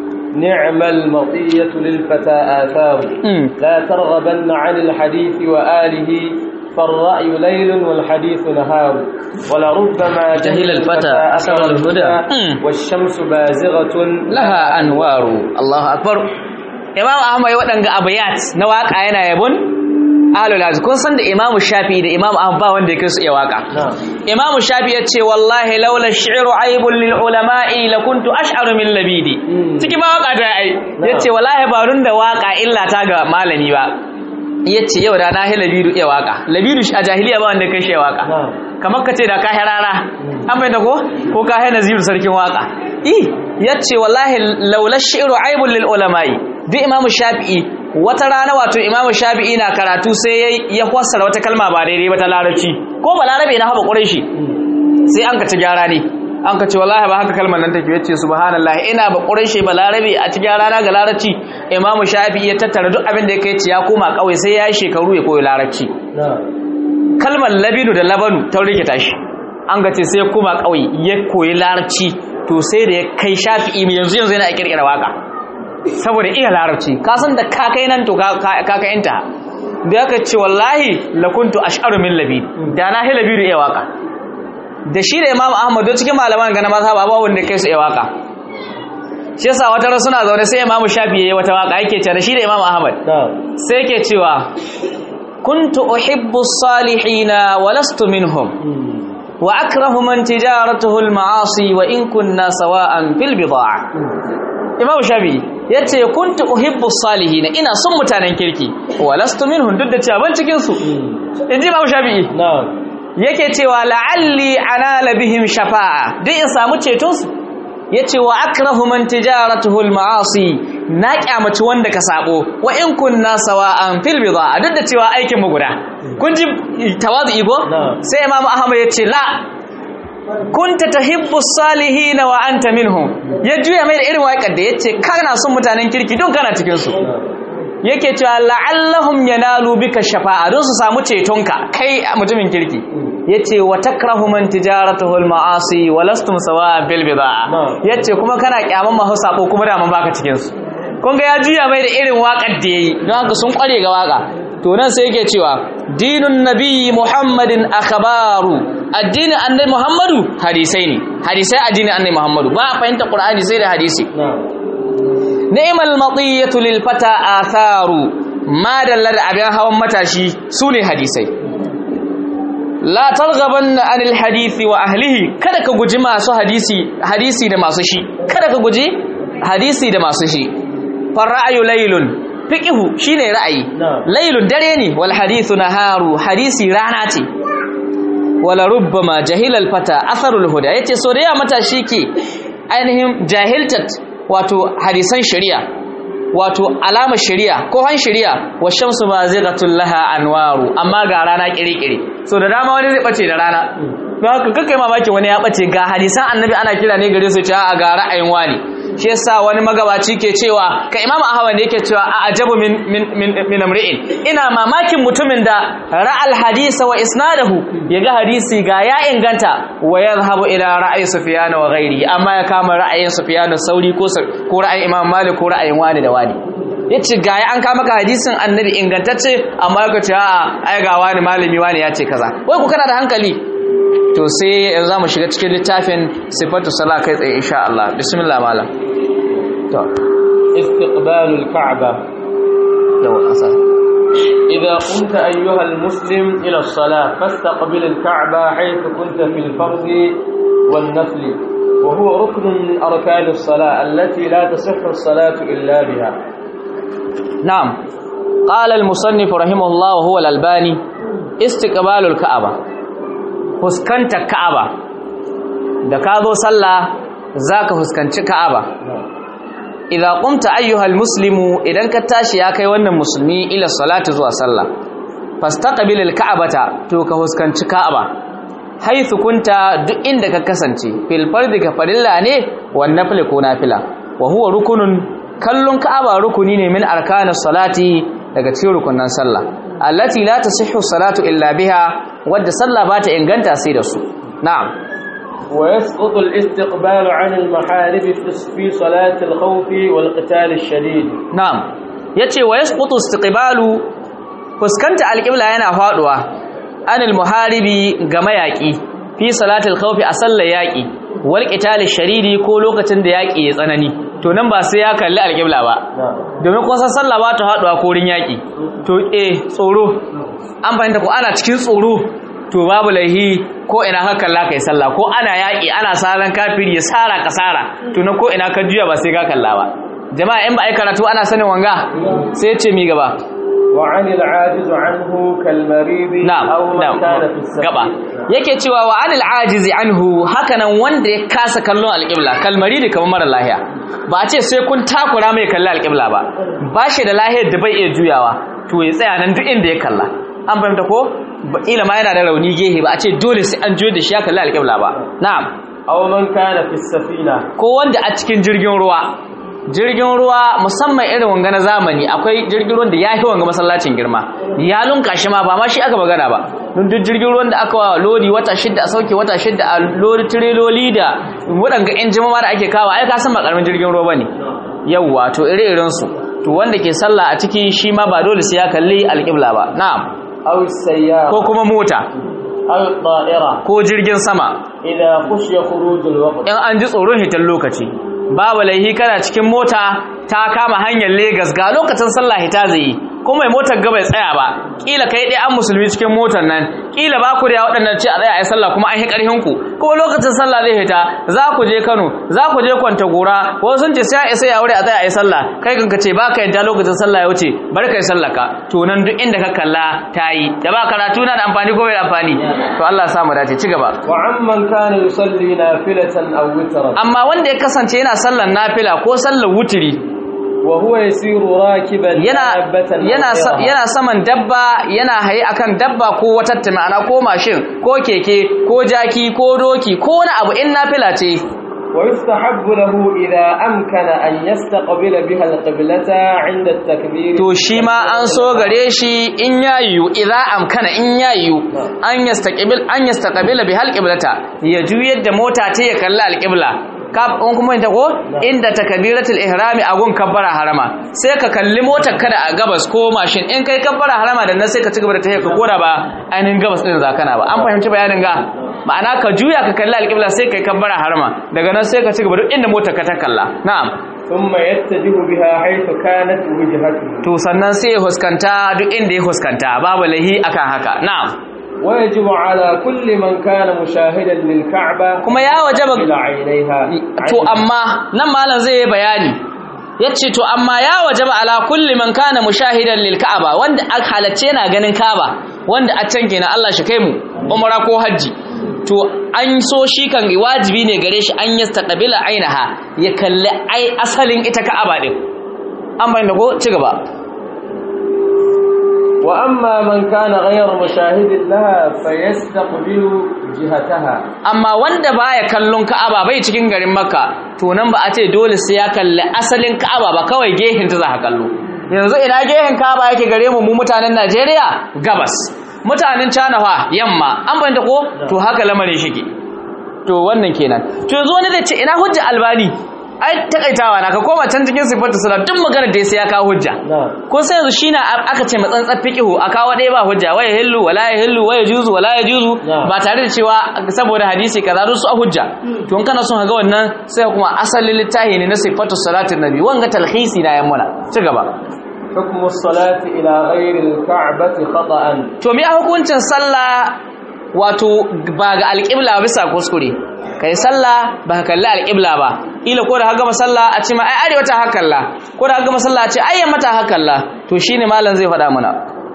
نعم المطية للفتى آثار لا ترغبن عن الحديث وآله فالرأي ليل والحديث نهار ولربما جهل الفتى أثر الهدى والشمس بازغة لها أنوار الله أكبر إمام أحمد waɗanga abayat na waka yana yabon ahlul hadis kun san da Imam Shafi da Imam Ahmad ba wanda yake su iya waka Imam Shafi yace wallahi laula ash-shi'ru aibun lil ulama'i lakuntu ash'aru min labidi ciki ma waka da ai yace wallahi ba run da waka illa ta ga malami ba ya ce yau da na hi labiru iya waka labiru a jahiliya ba wanda kai shi waka kamar ka ce da ka rara an bai da ko ko ka haina ziru sarkin waka i ya ce wallahi laula shi'ru aibul lil ulama'i duk imamu shafi'i wata rana wato imamu shafi'i na karatu sai ya fassara wata kalma ba daidai ba ta larabci ko ba larabe na haɓa ƙurai shi sai an ka ci gyara ne an ka ce wallahi ba haka kalmar nan take yace subhanallah ina ba quraishi ba larabi a cikin rana ga larabci imamu shafi ya tattara duk abin da yake ci ya koma kawai sai ya yi shekaru ya koyi larabci kalmar labinu da labanu ta rikita shi an ga ce sai ya koma kawai ya koyi larabci to sai da ya kai shafi'i yanzu yanzu yana kirkira waka saboda iya larabci ka san da ka kai nan to ka kai inta da aka ce wallahi lakuntu ash'aru min labid da na hi labidu iya waka da shi da imam ahmad don cikin malaman gana maza ba wanda kai su iya waka shi yasa wata ran suna zaune sai imam shafi yayi wata waka yake ce da shi da imam ahmad sai yake cewa kuntu uhibbu salihina wa lastu minhum wa akrahu man tijaratuhu al-ma'asi wa in kunna sawa'an fil bid'a imam shafi yace kuntu uhibbu salihina ina son mutanen kirki wa lastu minhum duk da cewa ban cikin su inji imam shafi na'am yake cewa la'alli anala bihim shafa'a duk in samu ceton su yace wa akrahu man tijaratuhu al-ma'asi na kyamaci wanda ka sabo wa in kunna sawa'an fil bid'a duk da cewa aikin mu guda kun ji tawazu igo sai imamu ahmad yace la kunta tahibbu salihin wa anta minhum ya juya mai da irin waƙar da yace kana son mutanen kirki don kana cikin su yake cewa la'allahum yanalu bika shafa'a don su samu cetonka kai mutumin kirki yace wa takrahu man tijaratuhu al-ma'asi wa lastum sawa'a bil bid'a yace kuma kana kyaman mahu sabo kuma da man baka cikin su kun ga ya juya mai da irin waƙar da yayi don haka sun kware ga waka to nan sai yake cewa dinun nabiyyi muhammadin akhbaru addinin annabi muhammadu hadisai ne hadisai addinin annabi muhammadu ba a fahimta qur'ani sai da hadisi ni'mal matiyatu lil fata atharu ma dallar abin hawan matashi sune hadisai la targhabanna anil hadisi wa ahlihi kada ka guji masu hadisi hadisi da masu shi kada ka guji hadisi da masu shi far ra'yu laylun fiqhu shine ra'ayi laylun dare ne wal hadithu naharu hadisi rana ce wala rubbama jahilal fata atharul huda yace so da ya matashi ke ainihin jahiltat wato hadisan shari'a wato alama shari'a ko han shari'a wa shamsu bazighatul laha anwaru amma ga rana kirikiri so da dama wani zai bace da rana don haka kakai mamaki wani ya bace ga hadisan annabi ana kira ne gare su cewa a ga ra'ayin wani shi yasa wani magabaci ke cewa ka imamu ahmad ne yake cewa a ajabu min min min, min amri'in ina mamakin mutumin da ra'al hadisa wa isnadahu yaga hadisi ga ya inganta wa yadhhabu ila ra'ayi sufyan wa ghairi amma ya kama ra'ayin sufyan sauri ko ko ra'ayin imam malik ko ra'ayin wani da wani yace ga ya an kama ka hadisin annabi ingantacce amma ka ce a'a ai ga wani malami wani ya ce kaza wai ku kana da hankali to sai yanzu zamu shiga cikin littafin sifatu sala kai tsaye insha Allah bismillah malam to istiqbalul ka'ba yau asa إذا قمت أيها المسلم إلى الصلاة فاستقبل الكعبة حيث كنت في الفرض والنفل وهو ركن من أركان الصلاة التي لا تصح الصلاة إلا بها نعم قال المصنف رحمه الله وهو الألباني استقبال الكعبة فسكنت الكعبة da ka zo sallah zaka fuskanci Ka'aba idza qumta ayyuhal muslimu idan ka tashi ya kai wannan musulmi ila salati zuwa sallah fastaqbil alka'bata to ka fuskanci Ka'aba haythu kunta duk inda ka kasance fil fardi ka farilla ne wan nafil ko nafila wa huwa rukunun kallon Ka'aba rukuni ne min arkanis salati daga cikin rukunan sallah allati la tasihhu salatu illa biha wadda sallah ba ta inganta sai da su na'am ويسقط الاستقبال عن المحارب في صلاة الخوف والقتال الشديد na'am yace wa yasqutu istiqbalu fuskanta alqibla yana faduwa anil muharibi ga mayaki fi salatil khawfi a sallar yaki wal qital sharidi ko lokacin da yaki ya tsanani to nan ba sai ya kalli alqibla ba domin kun san sallah ba ta faduwa ko rin yaki to eh tsoro an fahimta ko ana cikin tsoro to babu laihi ko ina haka kalla kai sallah ko ana yaki ana saran kafiri ya sara kasara to na ko ina ka juya ba sai ka kalla ba jama'a in ba ai karatu ana sanin wanga sai ce mi gaba وعن العاجز عنه كالمريض na'am أو من na'am كان في السفر gaba yake cewa wa anil ajizi anhu hakanan wanda ya kasa kallon alqibla kalmari da kamar mara lahiya ba a ce sai kun takura mai kalli alqibla ba ba shi da lahiyar da bai iya juyawa to ya tsaya nan duk inda ya kalla an fahimta ko Ba- ila ma yana da rauni gehe ba a ce dole sai an juyo da shi ya kalli alqibla ba na'am أو من كان في السفينة ko wanda a cikin jirgin ruwa jirgin ruwa musamman irin wanga na zamani akwai jirgin ruwan da ya fi wanga masallacin girma ya lunka shi ma ba ma shi aka magana ba don duk jirgin ruwan da aka wa lodi wata shidda a sauke wata shidda a lodi tireloli da waɗanga in jima da ake kawo ai ka san ba ƙaramin jirgin ruwa bane yawwa to ire-iren su to wanda ke sallah a ciki shi ma ba dole sai ya kalli alƙibla ba na'am أو السيارة ko kuma mota أو الطائرة ko jirgin sama إذا خشي خروج الوقت in an ji tsoron hitar lokaci babu laihi kana cikin mota ta kama hanyar Legas ga lokacin sallah hita zai yi ko mai motar ga bai tsaya ba kila kai dai an musulmi cikin motar nan kila ba ku da waɗannan ce a tsaya a yi sallah kuma an yi ƙarfin ku ko lokacin sallah zai hita za ku je Kano za ku je Kwanta Gora ko sun ce sai a isa ya wuri a tsaya a yi sallah kai kanka ce ba ka yadda lokacin sallah ya wuce bar kai sallah ka to nan duk inda ka kalla ta yi da ba karatu na da amfani ko bai da amfani to Allah ya sa mu dace ci gaba وعمن كان يصلي نافلة أو وترا amma wanda ya kasance yana sallar nafila ko sallar wutiri وهو يسير راكبا yana دابة yana sa- أخيرها. yana saman dabba yana haye akan dabba ko wata ma'ana ko mashin ko keke ko jaki ko doki ko wani abu in nafila ce ويستحب له إذا أمكن أن يستقبل بها القبلة عند التكبير to shi ma an so gare shi in ya yiwu idza amkana in ya yiwu an yastaqbil an yastaqbila bi halqiblata ya juyar da mota ta ya kalli alqibla ka in kuma ta ko inda takbiratul ihrami a gun kabbara harama sai ka kalli motar kada a gabas ko mashin in kai kabbara harama da nan sai ka ci gaba da tafiya ka koda ba ainihin gabas din zakana ba an fahimci bayanin ga ma'ana ka juya ka kalli alƙibla sai kai kabbara harama daga nan sai ka ci gaba duk inda motar ka ta kalla na'am ثم يتجه بها حيث كانت وجهته to sannan sai ya huskanta duk inda ya huskanta babu lahi akan haka na'am ويجب على كل من كان مشاهدا للكعبة kuma ya wajaba إلى عينيها to amma nan malam zai yi bayani yace to amma ya wajaba ala kulli man kana mushahidan lil ka'aba wanda aka halacce yana ganin ka'aba wanda a can kenan Allah shi kai mu umra ko haji to an so shi kan wajibi ne gare shi an yastaqbila ainaha ya kalli ai asalin ita ka'aba din an bayyana ko ci gaba وأما من كان غير مشاهد لها فيستقبل جهتها amma wanda baya kallon Ka'aba bai cikin garin Makka to nan ba a ce dole sai ya kalli asalin Ka'aba ba kawai gehen ta za ka kallo yanzu ina gehen Ka'aba yake gare mu mu mutanen Najeriya gabas mutanen China fa yamma an banta ko to haka lamarin shike to wannan kenan to yanzu wani zai ce ina hujja albani ai takaitawa na ka koma can cikin sifatu salat duk magana da sai ya kawo hujja نعم ko sai yanzu shi na aka ce matsantsar fiqihu a kawo ɗaya ba hujja waya hillu wala ya hillu waya juzu wala ya juzu Na'am. ba tare da cewa saboda hadisi kaza su a hujja to in kana son ga wannan sai kuma asalin littafi ne na sifatu salatin nabi wanga talhisi na yammuna ci gaba حكم الصلاة إلى غير الكعبة خطأ to me a hukuncin sallah wato ba ga alƙibla bisa kuskure kai sallah ba ka kalli alƙibla ba ila ko da ka gama sallah a ce ma ai arewa ta hakalla ko da ka gama sallah a ce ai yamma ta hakalla to shine malam zai faɗa mana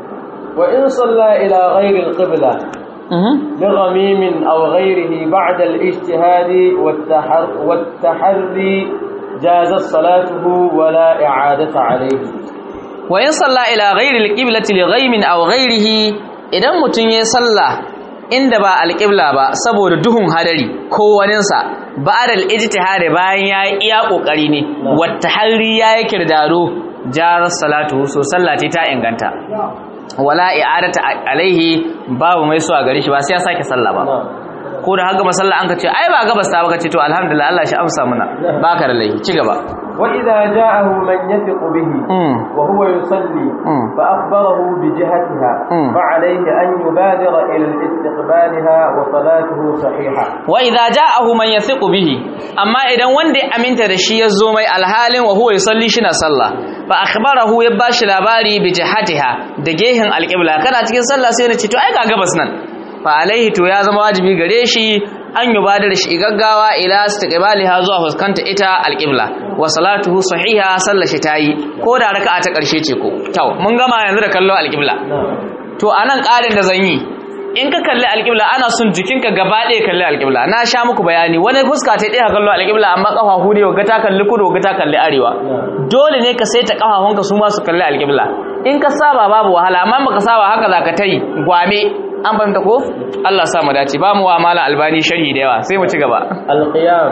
وإن صلى إلى غير القبلة mhm لغميم أو غيره بعد الاجتهاد والتحر والتحري جازت صلاته ولا إعادة عليه wa in salla ila ghairi alqiblati li ghaimin aw ghairihi idan mutun yayi salla inda ba alqibla ba saboda duhun hadari ko waninsa ba'da al-ijtihad bayan yayi iya kokari ne wa tahri yayi kirdaro jar salatu so sallati ta inganta wala i'adata alaihi babu mai so a gare shi ba sai ya sake salla ba ko da haka masalla an ka ce ai ba gabas ta ba ka ce to alhamdulillah Allah shi amsa muna baka da laifi ci gaba وإذا جاءه من يثق به mm. وهو يصلي مم. فأخبره بجهتها مم. فعليه أن يبادر إلى استقبالها وصلاته صحيحة wa idza ja'ahu man yathiqu bihi amma idan wanda ya aminta da shi ya zo mai alhalin wa huwa yusalli shi na sallah fa akhbarahu ya bashi labari bi jihatiha da gehen alqibla kana cikin sallah sai na ce to ai ga gabas nan fa alaihi to ya zama wajibi gare shi an yubadar shi gaggawa ila istiqbaliha zuwa fuskanta ita alqibla wa salatuhu sahiha sallar shi tayi ko da raka'a ta karshe ce ko to mun gama yanzu da kallo alqibla to anan ƙarin da zan yi in ka kalli alƙibla ana son jikinka gaba ɗaya kalli alƙibla na sha muku bayani wani fuska ta ɗaya kallo alƙibla amma ƙafafu ne ga ta kalli kudu ga ta kalli arewa dole ne ka saita ƙafafunka su ma su kalli alƙibla in ka saba babu wahala amma baka saba haka za ka ta yi gwame an fahimta ko Allah sa mu dace ba mu wa mala albani sharhi da yawa sai mu ci gaba القيام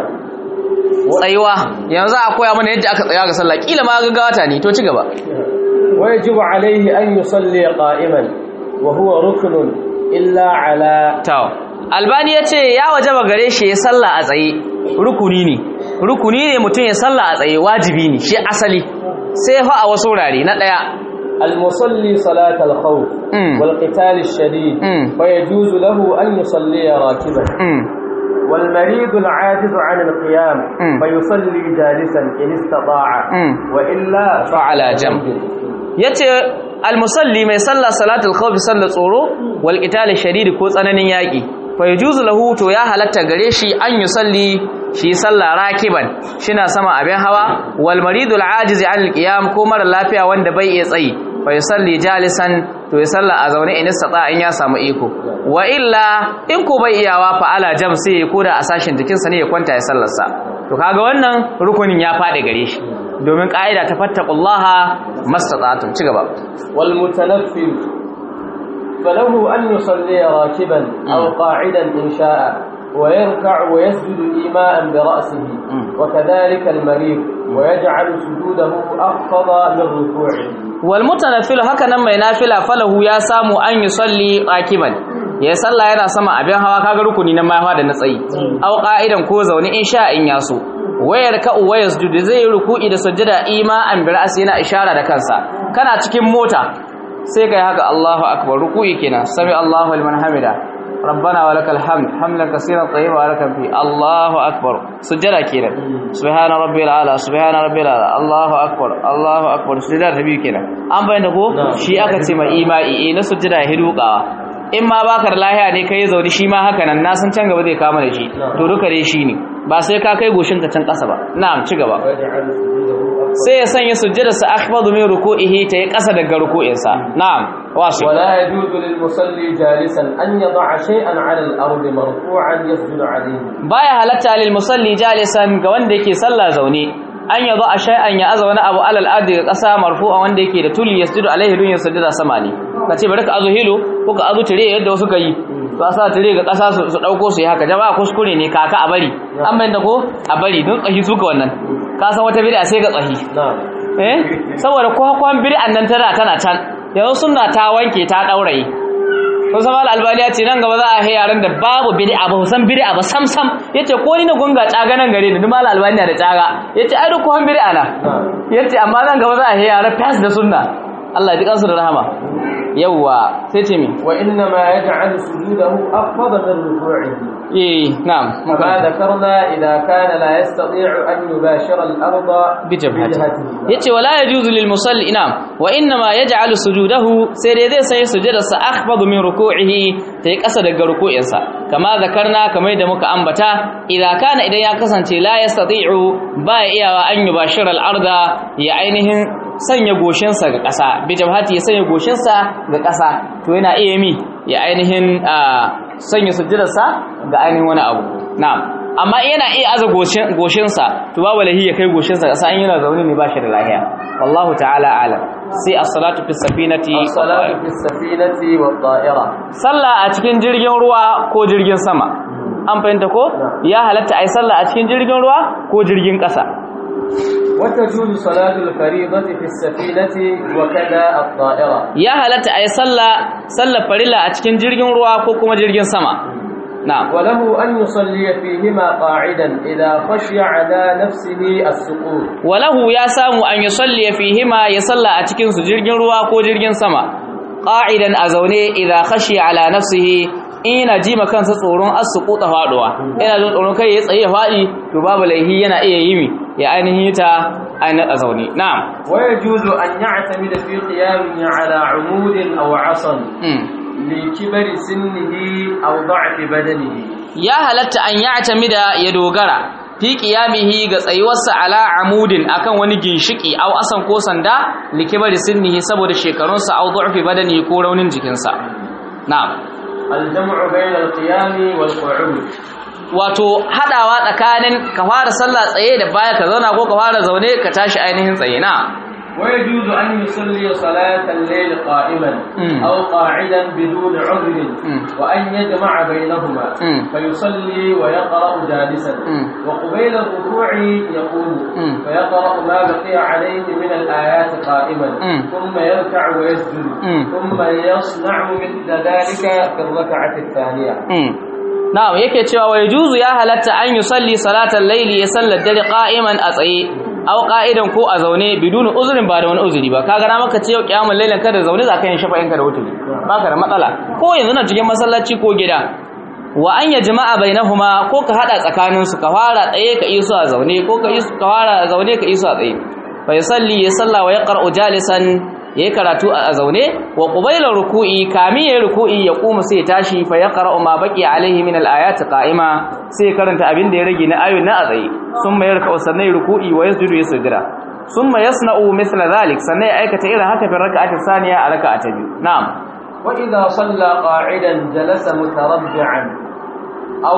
tsayuwa yanzu a koya mana yadda aka tsaya ga sallah kila ma gaggawata ne to ci gaba ويجب عليه أن يصلي قائما وهو ركن إلا على Taw. Albani ya ce ya wajaba gare shi ya salla a tsaye rukuni ne. Rukuni ne mutum ya salla a tsaye wajibi ne shi asali. Sai fa a wasu wurare na ɗaya. المصلي صلاة الخوف مم. والقتال الشديد مم. فيجوز له أن يصلي راكبا Mm. والمريض العاجز عن القيام مم. فيصلي جالسا إن استطاع مم. وإلا فعلى جنب. Ya ce almusalli mai salla salatul khawfi sallar tsoro wal qital shadid ko tsananin yaƙi. Fa yajuzu lahu to ya halatta gare shi an yusalli shi salla rakiban shina sama abin hawa wal maridul ajiz an alqiyam ko mara lafiya wanda bai iya tsayi fa yusalli jalisan to ya salla a zaune in istata in ya samu iko wa illa in ko bai iyawa fa ala jam sai ya koda a sashin jikinsa ne ya kwanta ya sallarsa to kaga wannan rukunin ya fadi gare shi domin ka'ida ta fattaqullaha mastata'tum ci gaba والمتنفل فله أن يصلي راكبا أو قاعدا إن شاء ويركع ويسجد إيماء برأسه وكذلك المريض ويجعل سجوده أخفض من ركوعه wal mutanaffilu haka nan mai nafila falahu ya samu an yusalli rakiban ya sallah yana sama abin hawa kaga rukuni na mahawa da na tsayi au qa'idan ko zaune in sha in yaso wayar ka uwa yasjudu zai yi ruku'i da sujjada ima an bi ra'si yana ishara da kansa kana cikin mota sai kai haka Allahu akbar ruku'i kenan sami Allahu liman hamida ربنا ولك الحمد حمدا كثيرا طيبا ولك فيه الله اكبر سجدا kenan سبحان ربي الاعلى سبحان ربي الاعلى الله اكبر الله اكبر sujada ta biyu kenan an bayyana ko shi aka ce mai imai eh na sujada ya hidukawa in ma baka da lahiya ne kai zauni shi ma haka nan na san can gaba zai kama da shi to duka dai shi ne ba sai ka kai goshin ka can kasa ba na'am ci gaba sai ya sanya sujjadarsa akhfadu min ruku'ihi ta yi kasa daga ruku'insa na'am wasu ولا يجوز للمصلي جالسا أن يضع شيئا على الأرض مرفوعا يسجد عليه baya halatta lil musalli jalisan ga wanda yake sallah zaune an yazo a shay'an ya aza wani abu alal ardi ga kasa marfu'a wanda yake da tuli yasjudu alaihi dun yasjudu sama ne kace bari ka azo hilo ko ka azo tire yadda wasu kai to a sa tire ga kasa su dauko su yi haka jama'a kuskure ne kaka a bari an bayyana ko a bari don tsahi suka wannan ka san wata bid'a sai ga tsahi نعم eh saboda kwakwan bid'an nan tana tana can yanzu sunna ta wanke ta dauraye kun san mal albaniya ce nan gaba za a hai yaran da babu bid'a ba san bid'a ba sam sam yace ko ni na gunga tsaga nan gare ni duk mal albaniya da tsaga yace ai duk kwan bid'a na نعم yace amma nan gaba za a hai yaran fas da sunna Allah ya ji kansu da rahama yawwa sai ce mi وإنما يجعل سجوده أخفض من ركوعه eh na'am كما ذكرنا إذا كان لا يستطيع أن يباشر الأرض bijabhati بجهته yace wala yajuzu lil musalli na'am wa inna ma yaj'alu sujudahu sai dai zai sai sujudarsa akhfadu min ruku'ihi tai kasa daga ruku'insa kama zakarna kamar da muka ambata idza kana idan ya kasance la yastati'u ba ya iyawa an yubashira al arda ya ainihin sanya goshinsa ga ƙasa bijabhati ya sanya goshinsa ga ƙasa to yana iya mi ya ainihin ah, sanya sujudarsa ga ainihin wani abu na'am amma yana iya aza goshin goshinsa to babu lahi ya kai goshinsa ƙasa in yana zaune ne ba shi da lahiya wallahu ta'ala alam sai as-salatu fi safinati الصلاة في السفينة والطائرة sallah a cikin jirgin ruwa ko jirgin sama an fahimta ko ya halatta ai sallah a cikin jirgin ruwa ko jirgin ƙasa وتجوز صلاة الفريضة في السفينة وكذا الطائرة ya halatta ai sallah sallar farilla a cikin jirgin ruwa ko kuma jirgin sama na'am وله أن يصلي فيهما قاعدا إذا خشي على نفسه السقوط walahu ya samu an yusalli fihima ya salla a cikin su jirgin ruwa ko jirgin sama qa'idan a zaune idza khashi ala nafsihi in yana ji ma kansa tsoron asquta faduwa yana jin tsoron kai ya tsaye ya fadi to babu laihi yana iya yimi ya ainihin ta ainihin a zaune na'am ويجوز أن يعتمد في قيامه على عمود أو عصا mm. لكبر سنه أو ضعف بدنه ya halatta an ya'tamida ya dogara fi qiyamihi ga tsayuwarsa ala amudin akan wani ginshiki aw asan ko sanda likibari sinnihi saboda shekarunsa aw du'fi badani ko raunin jikinsa na'am الجمع بين القيام والقعود wato hadawa tsakanin ka fara sallah tsaye da baya ka zauna ko ka fara zaune ka tashi ainihin tsaye na ويجوز أن يصلي صلاة الليل قائما مم. أو قاعدا بدون عذر مم. وأن يجمع بينهما مم. فيصلي ويقرأ جالسا مم. وقبيل الركوع يقوم مم. فيقرأ ما بقي عليه من الآيات قائما مم. ثم يركع ويسجد مم. ثم يصنع مثل ذلك في الركعة الثانية mm. na'am yake cewa wa yajuzu ya halatta an yusalli salatal layli ya sallar dare qa'iman a tsaye aw qa'idan ko a zaune bidun uzrin ba da wani uzuri ba kaga na maka ce yau kiyamul laylan kada zaune zaka yin shafa'in ka da wuturi baka da matsala ko yanzu na cikin masallaci ko gida wa an ya jama'a bainahuma ko ka hada tsakanin su ka fara tsaye ka iso a zaune ko ka iso ka fara a zaune ka iso a tsaye fa yusalli ya salla wa yaqra'u jalisan yayi karatu a zaune wa qabila ruku'i kami yayi ruku'i ya kuma sai ya tashi fa yaqra'u ma baqi alaihi min al-ayati qa'ima sai ya karanta abin da ya rage na ayoyin na a tsaye summa yarka'u sannan ruku'i wa yasjudu ya sujada summa yasna'u mithla dhalik sannan ya aikata irin haka fi raka'ati thaniya a raka'a ta biyu na'am وإذا صلى قاعدا جلس متربعا أو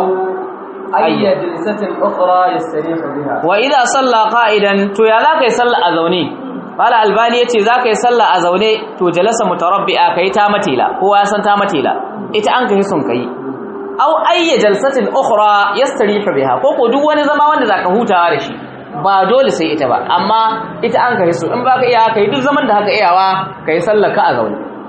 أي جلسة أخرى يستريح بها wa idza salla qa'idan to ya zaka yi salla a zaune mala albani yace zaka yi salla a zaune to jalasa mutarabbi'a kai ta matila kowa ya san ta matila ita an kai sun kai aw ayya jalsatin ukhra yastarihu biha ko ko duk wani zama wanda zaka hutawa da shi ba dole sai ita ba amma ita an kai su in baka iya kai duk zaman da haka iyawa kai sallar ka a zaune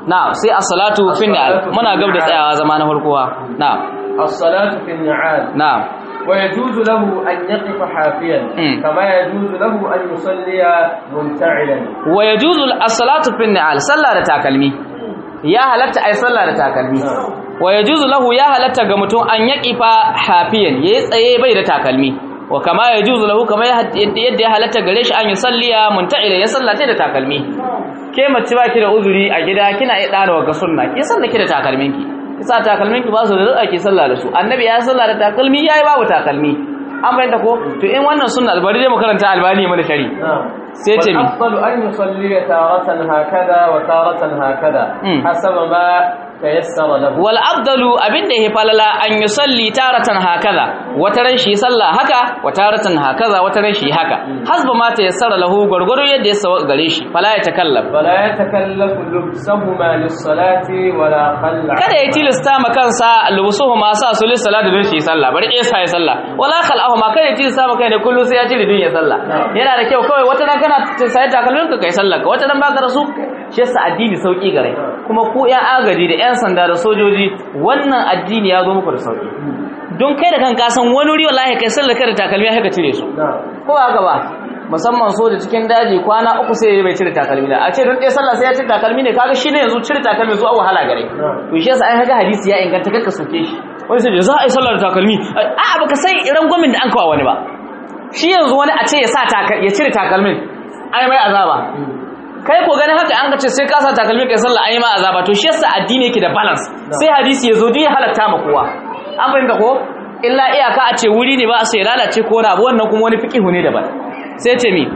na'am sai as-salatu fi ni'al muna gab da tsayawa zama na farkowa na'am الصلاة في النعال na'am ويجوز له أن يقف حافيا مم. كما يجوز له أن يصلي منتعلا wa yajuzu as-salatu fi ni'al sallah da takalmi ya halatta ai sallah da takalmi wa yajuzu lahu ya halatta ga mutum an yaqifa hafiyan yayi tsaye bai da takalmi wa kama yajuzu lahu kama yadda ya halatta gare shi an yi salliya munta'ila ya sallata da takalmi ke mace baki da uzuri a gida kina iya dana wa sunna ki sallake da takalminki ki sa takalminki ba su da rada ki sallah da su annabi ya sallah da takalmi yayi babu takalmi an bayyana ko to in wannan sunna bari dai mu karanta albani mana shari نعم sai ce mi والأفضل أن يصلي تارة هكذا وتارة هكذا مم. حسب ما تيسر له wal afdalu abinda yake falala an yusalli taratan hakaza wataran shi sallah haka wataratan hakaza wataran shi haka hasba ma ta yassara lahu gurguru yadda ya sawa gare shi fala ya takallaf ولا يتكلف لبسهما للصلاة ولا خلع kada ya tilasta ma kansa lubusuhu ma sa su lissala da don shi sallah bari ya sa ya sallah wala khal'ahu ma kada ya tilasta ma kai ne kullu sai ya cire din ya sallah yana da kyau kawai wata ran kana sai takalmin ka kai sallah ka wata ran baka rasu shi yasa addini sauki gare kuma ku yan agaji da yan sanda da sojoji wannan addini ya zo muku da sauki don kai da kan kasan wani wuri wallahi kai sallah kada takalmi haka cire su نعم ko haka ba musamman soja cikin daji kwana uku sai bai cire takalmi da a ce don ɗaya sallah sai ya cire takalmi ne kaga shi ne yanzu cire takalmi zuwa wahala gare to shi yasa an haka hadisi ya inganta kakka soke shi wani sai za a yi sallah da takalmi a baka san iran gwamin da an kawo wani ba shi yanzu wani a ce ya sa ya cire takalmin ai mai azaba kai ko ganin haka an ce sai ka sa takalmi kai sallah ai ma azaba to shi yasa addini yake da balance sai hadisi ya zo duk ya halatta ma kowa an fahimta ko illa iyaka a ce wuri ne ba a sai lalace ko na abu wannan kuma wani fiqihu ne daban sai ce mi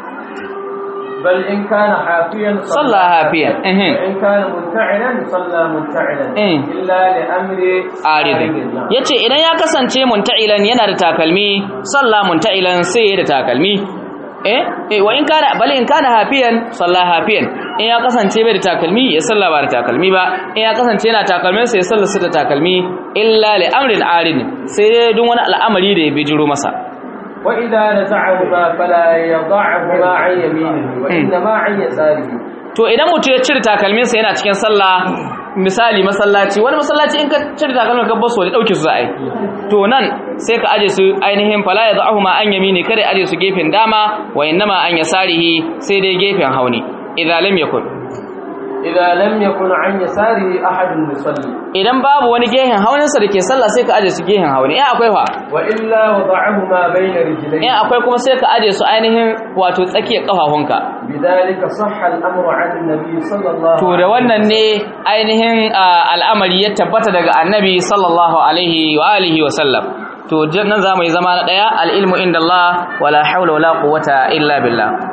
بل إن كان حافيا صلى حافيا. إيه. وإن كان منتعلا صلى منتعلا إيه. إلا لأمر aridin نعم. yace idan ya kasance munta'ilan yana da takalmi salla munta'ilan sai ya da takalmi eh eh wa in kana bal in kana hafiyan salla hafiyan in ya kasance bai da takalmi ya salla ba da takalmi ba in ya kasance yana takalmin sai ya salla su da takalmi illa li amrin aridin sai dai duk wani al'amari da ya bijiro masa وإذا نزعهما فلا يضعهما عن يمينه وإنما عن يساره to idan mutum ya cire takalminsa yana cikin sallah misali masallaci wani masallaci in ka cire takalmin ka basu da dauke su za a yi to nan sai ka aje su ainihin fala ya za'ahu ma an yamini kada ya aje su gefen dama wa innama an yasarihi sai dai gefen hauni idza lam yakun إذا لم يكن عن يساره أحد يصلي idan babu wani gehen hauninsa da ke sallah sai ka aje su gehen hauni in akwai fa وإلا وضعهما بين in رجليه akwai kuma sai ka aje su ainihin wato tsakiyar kafafunka بذلك صح الأمر عن النبي صلى الله to da wannan ne ainihin ah, al'amari ya tabbata daga annabi sallallahu alaihi wa alihi wa sallam to nan za mu yi zama na ɗaya al'ilmu inda Allah wala haula wala quwwata illa billah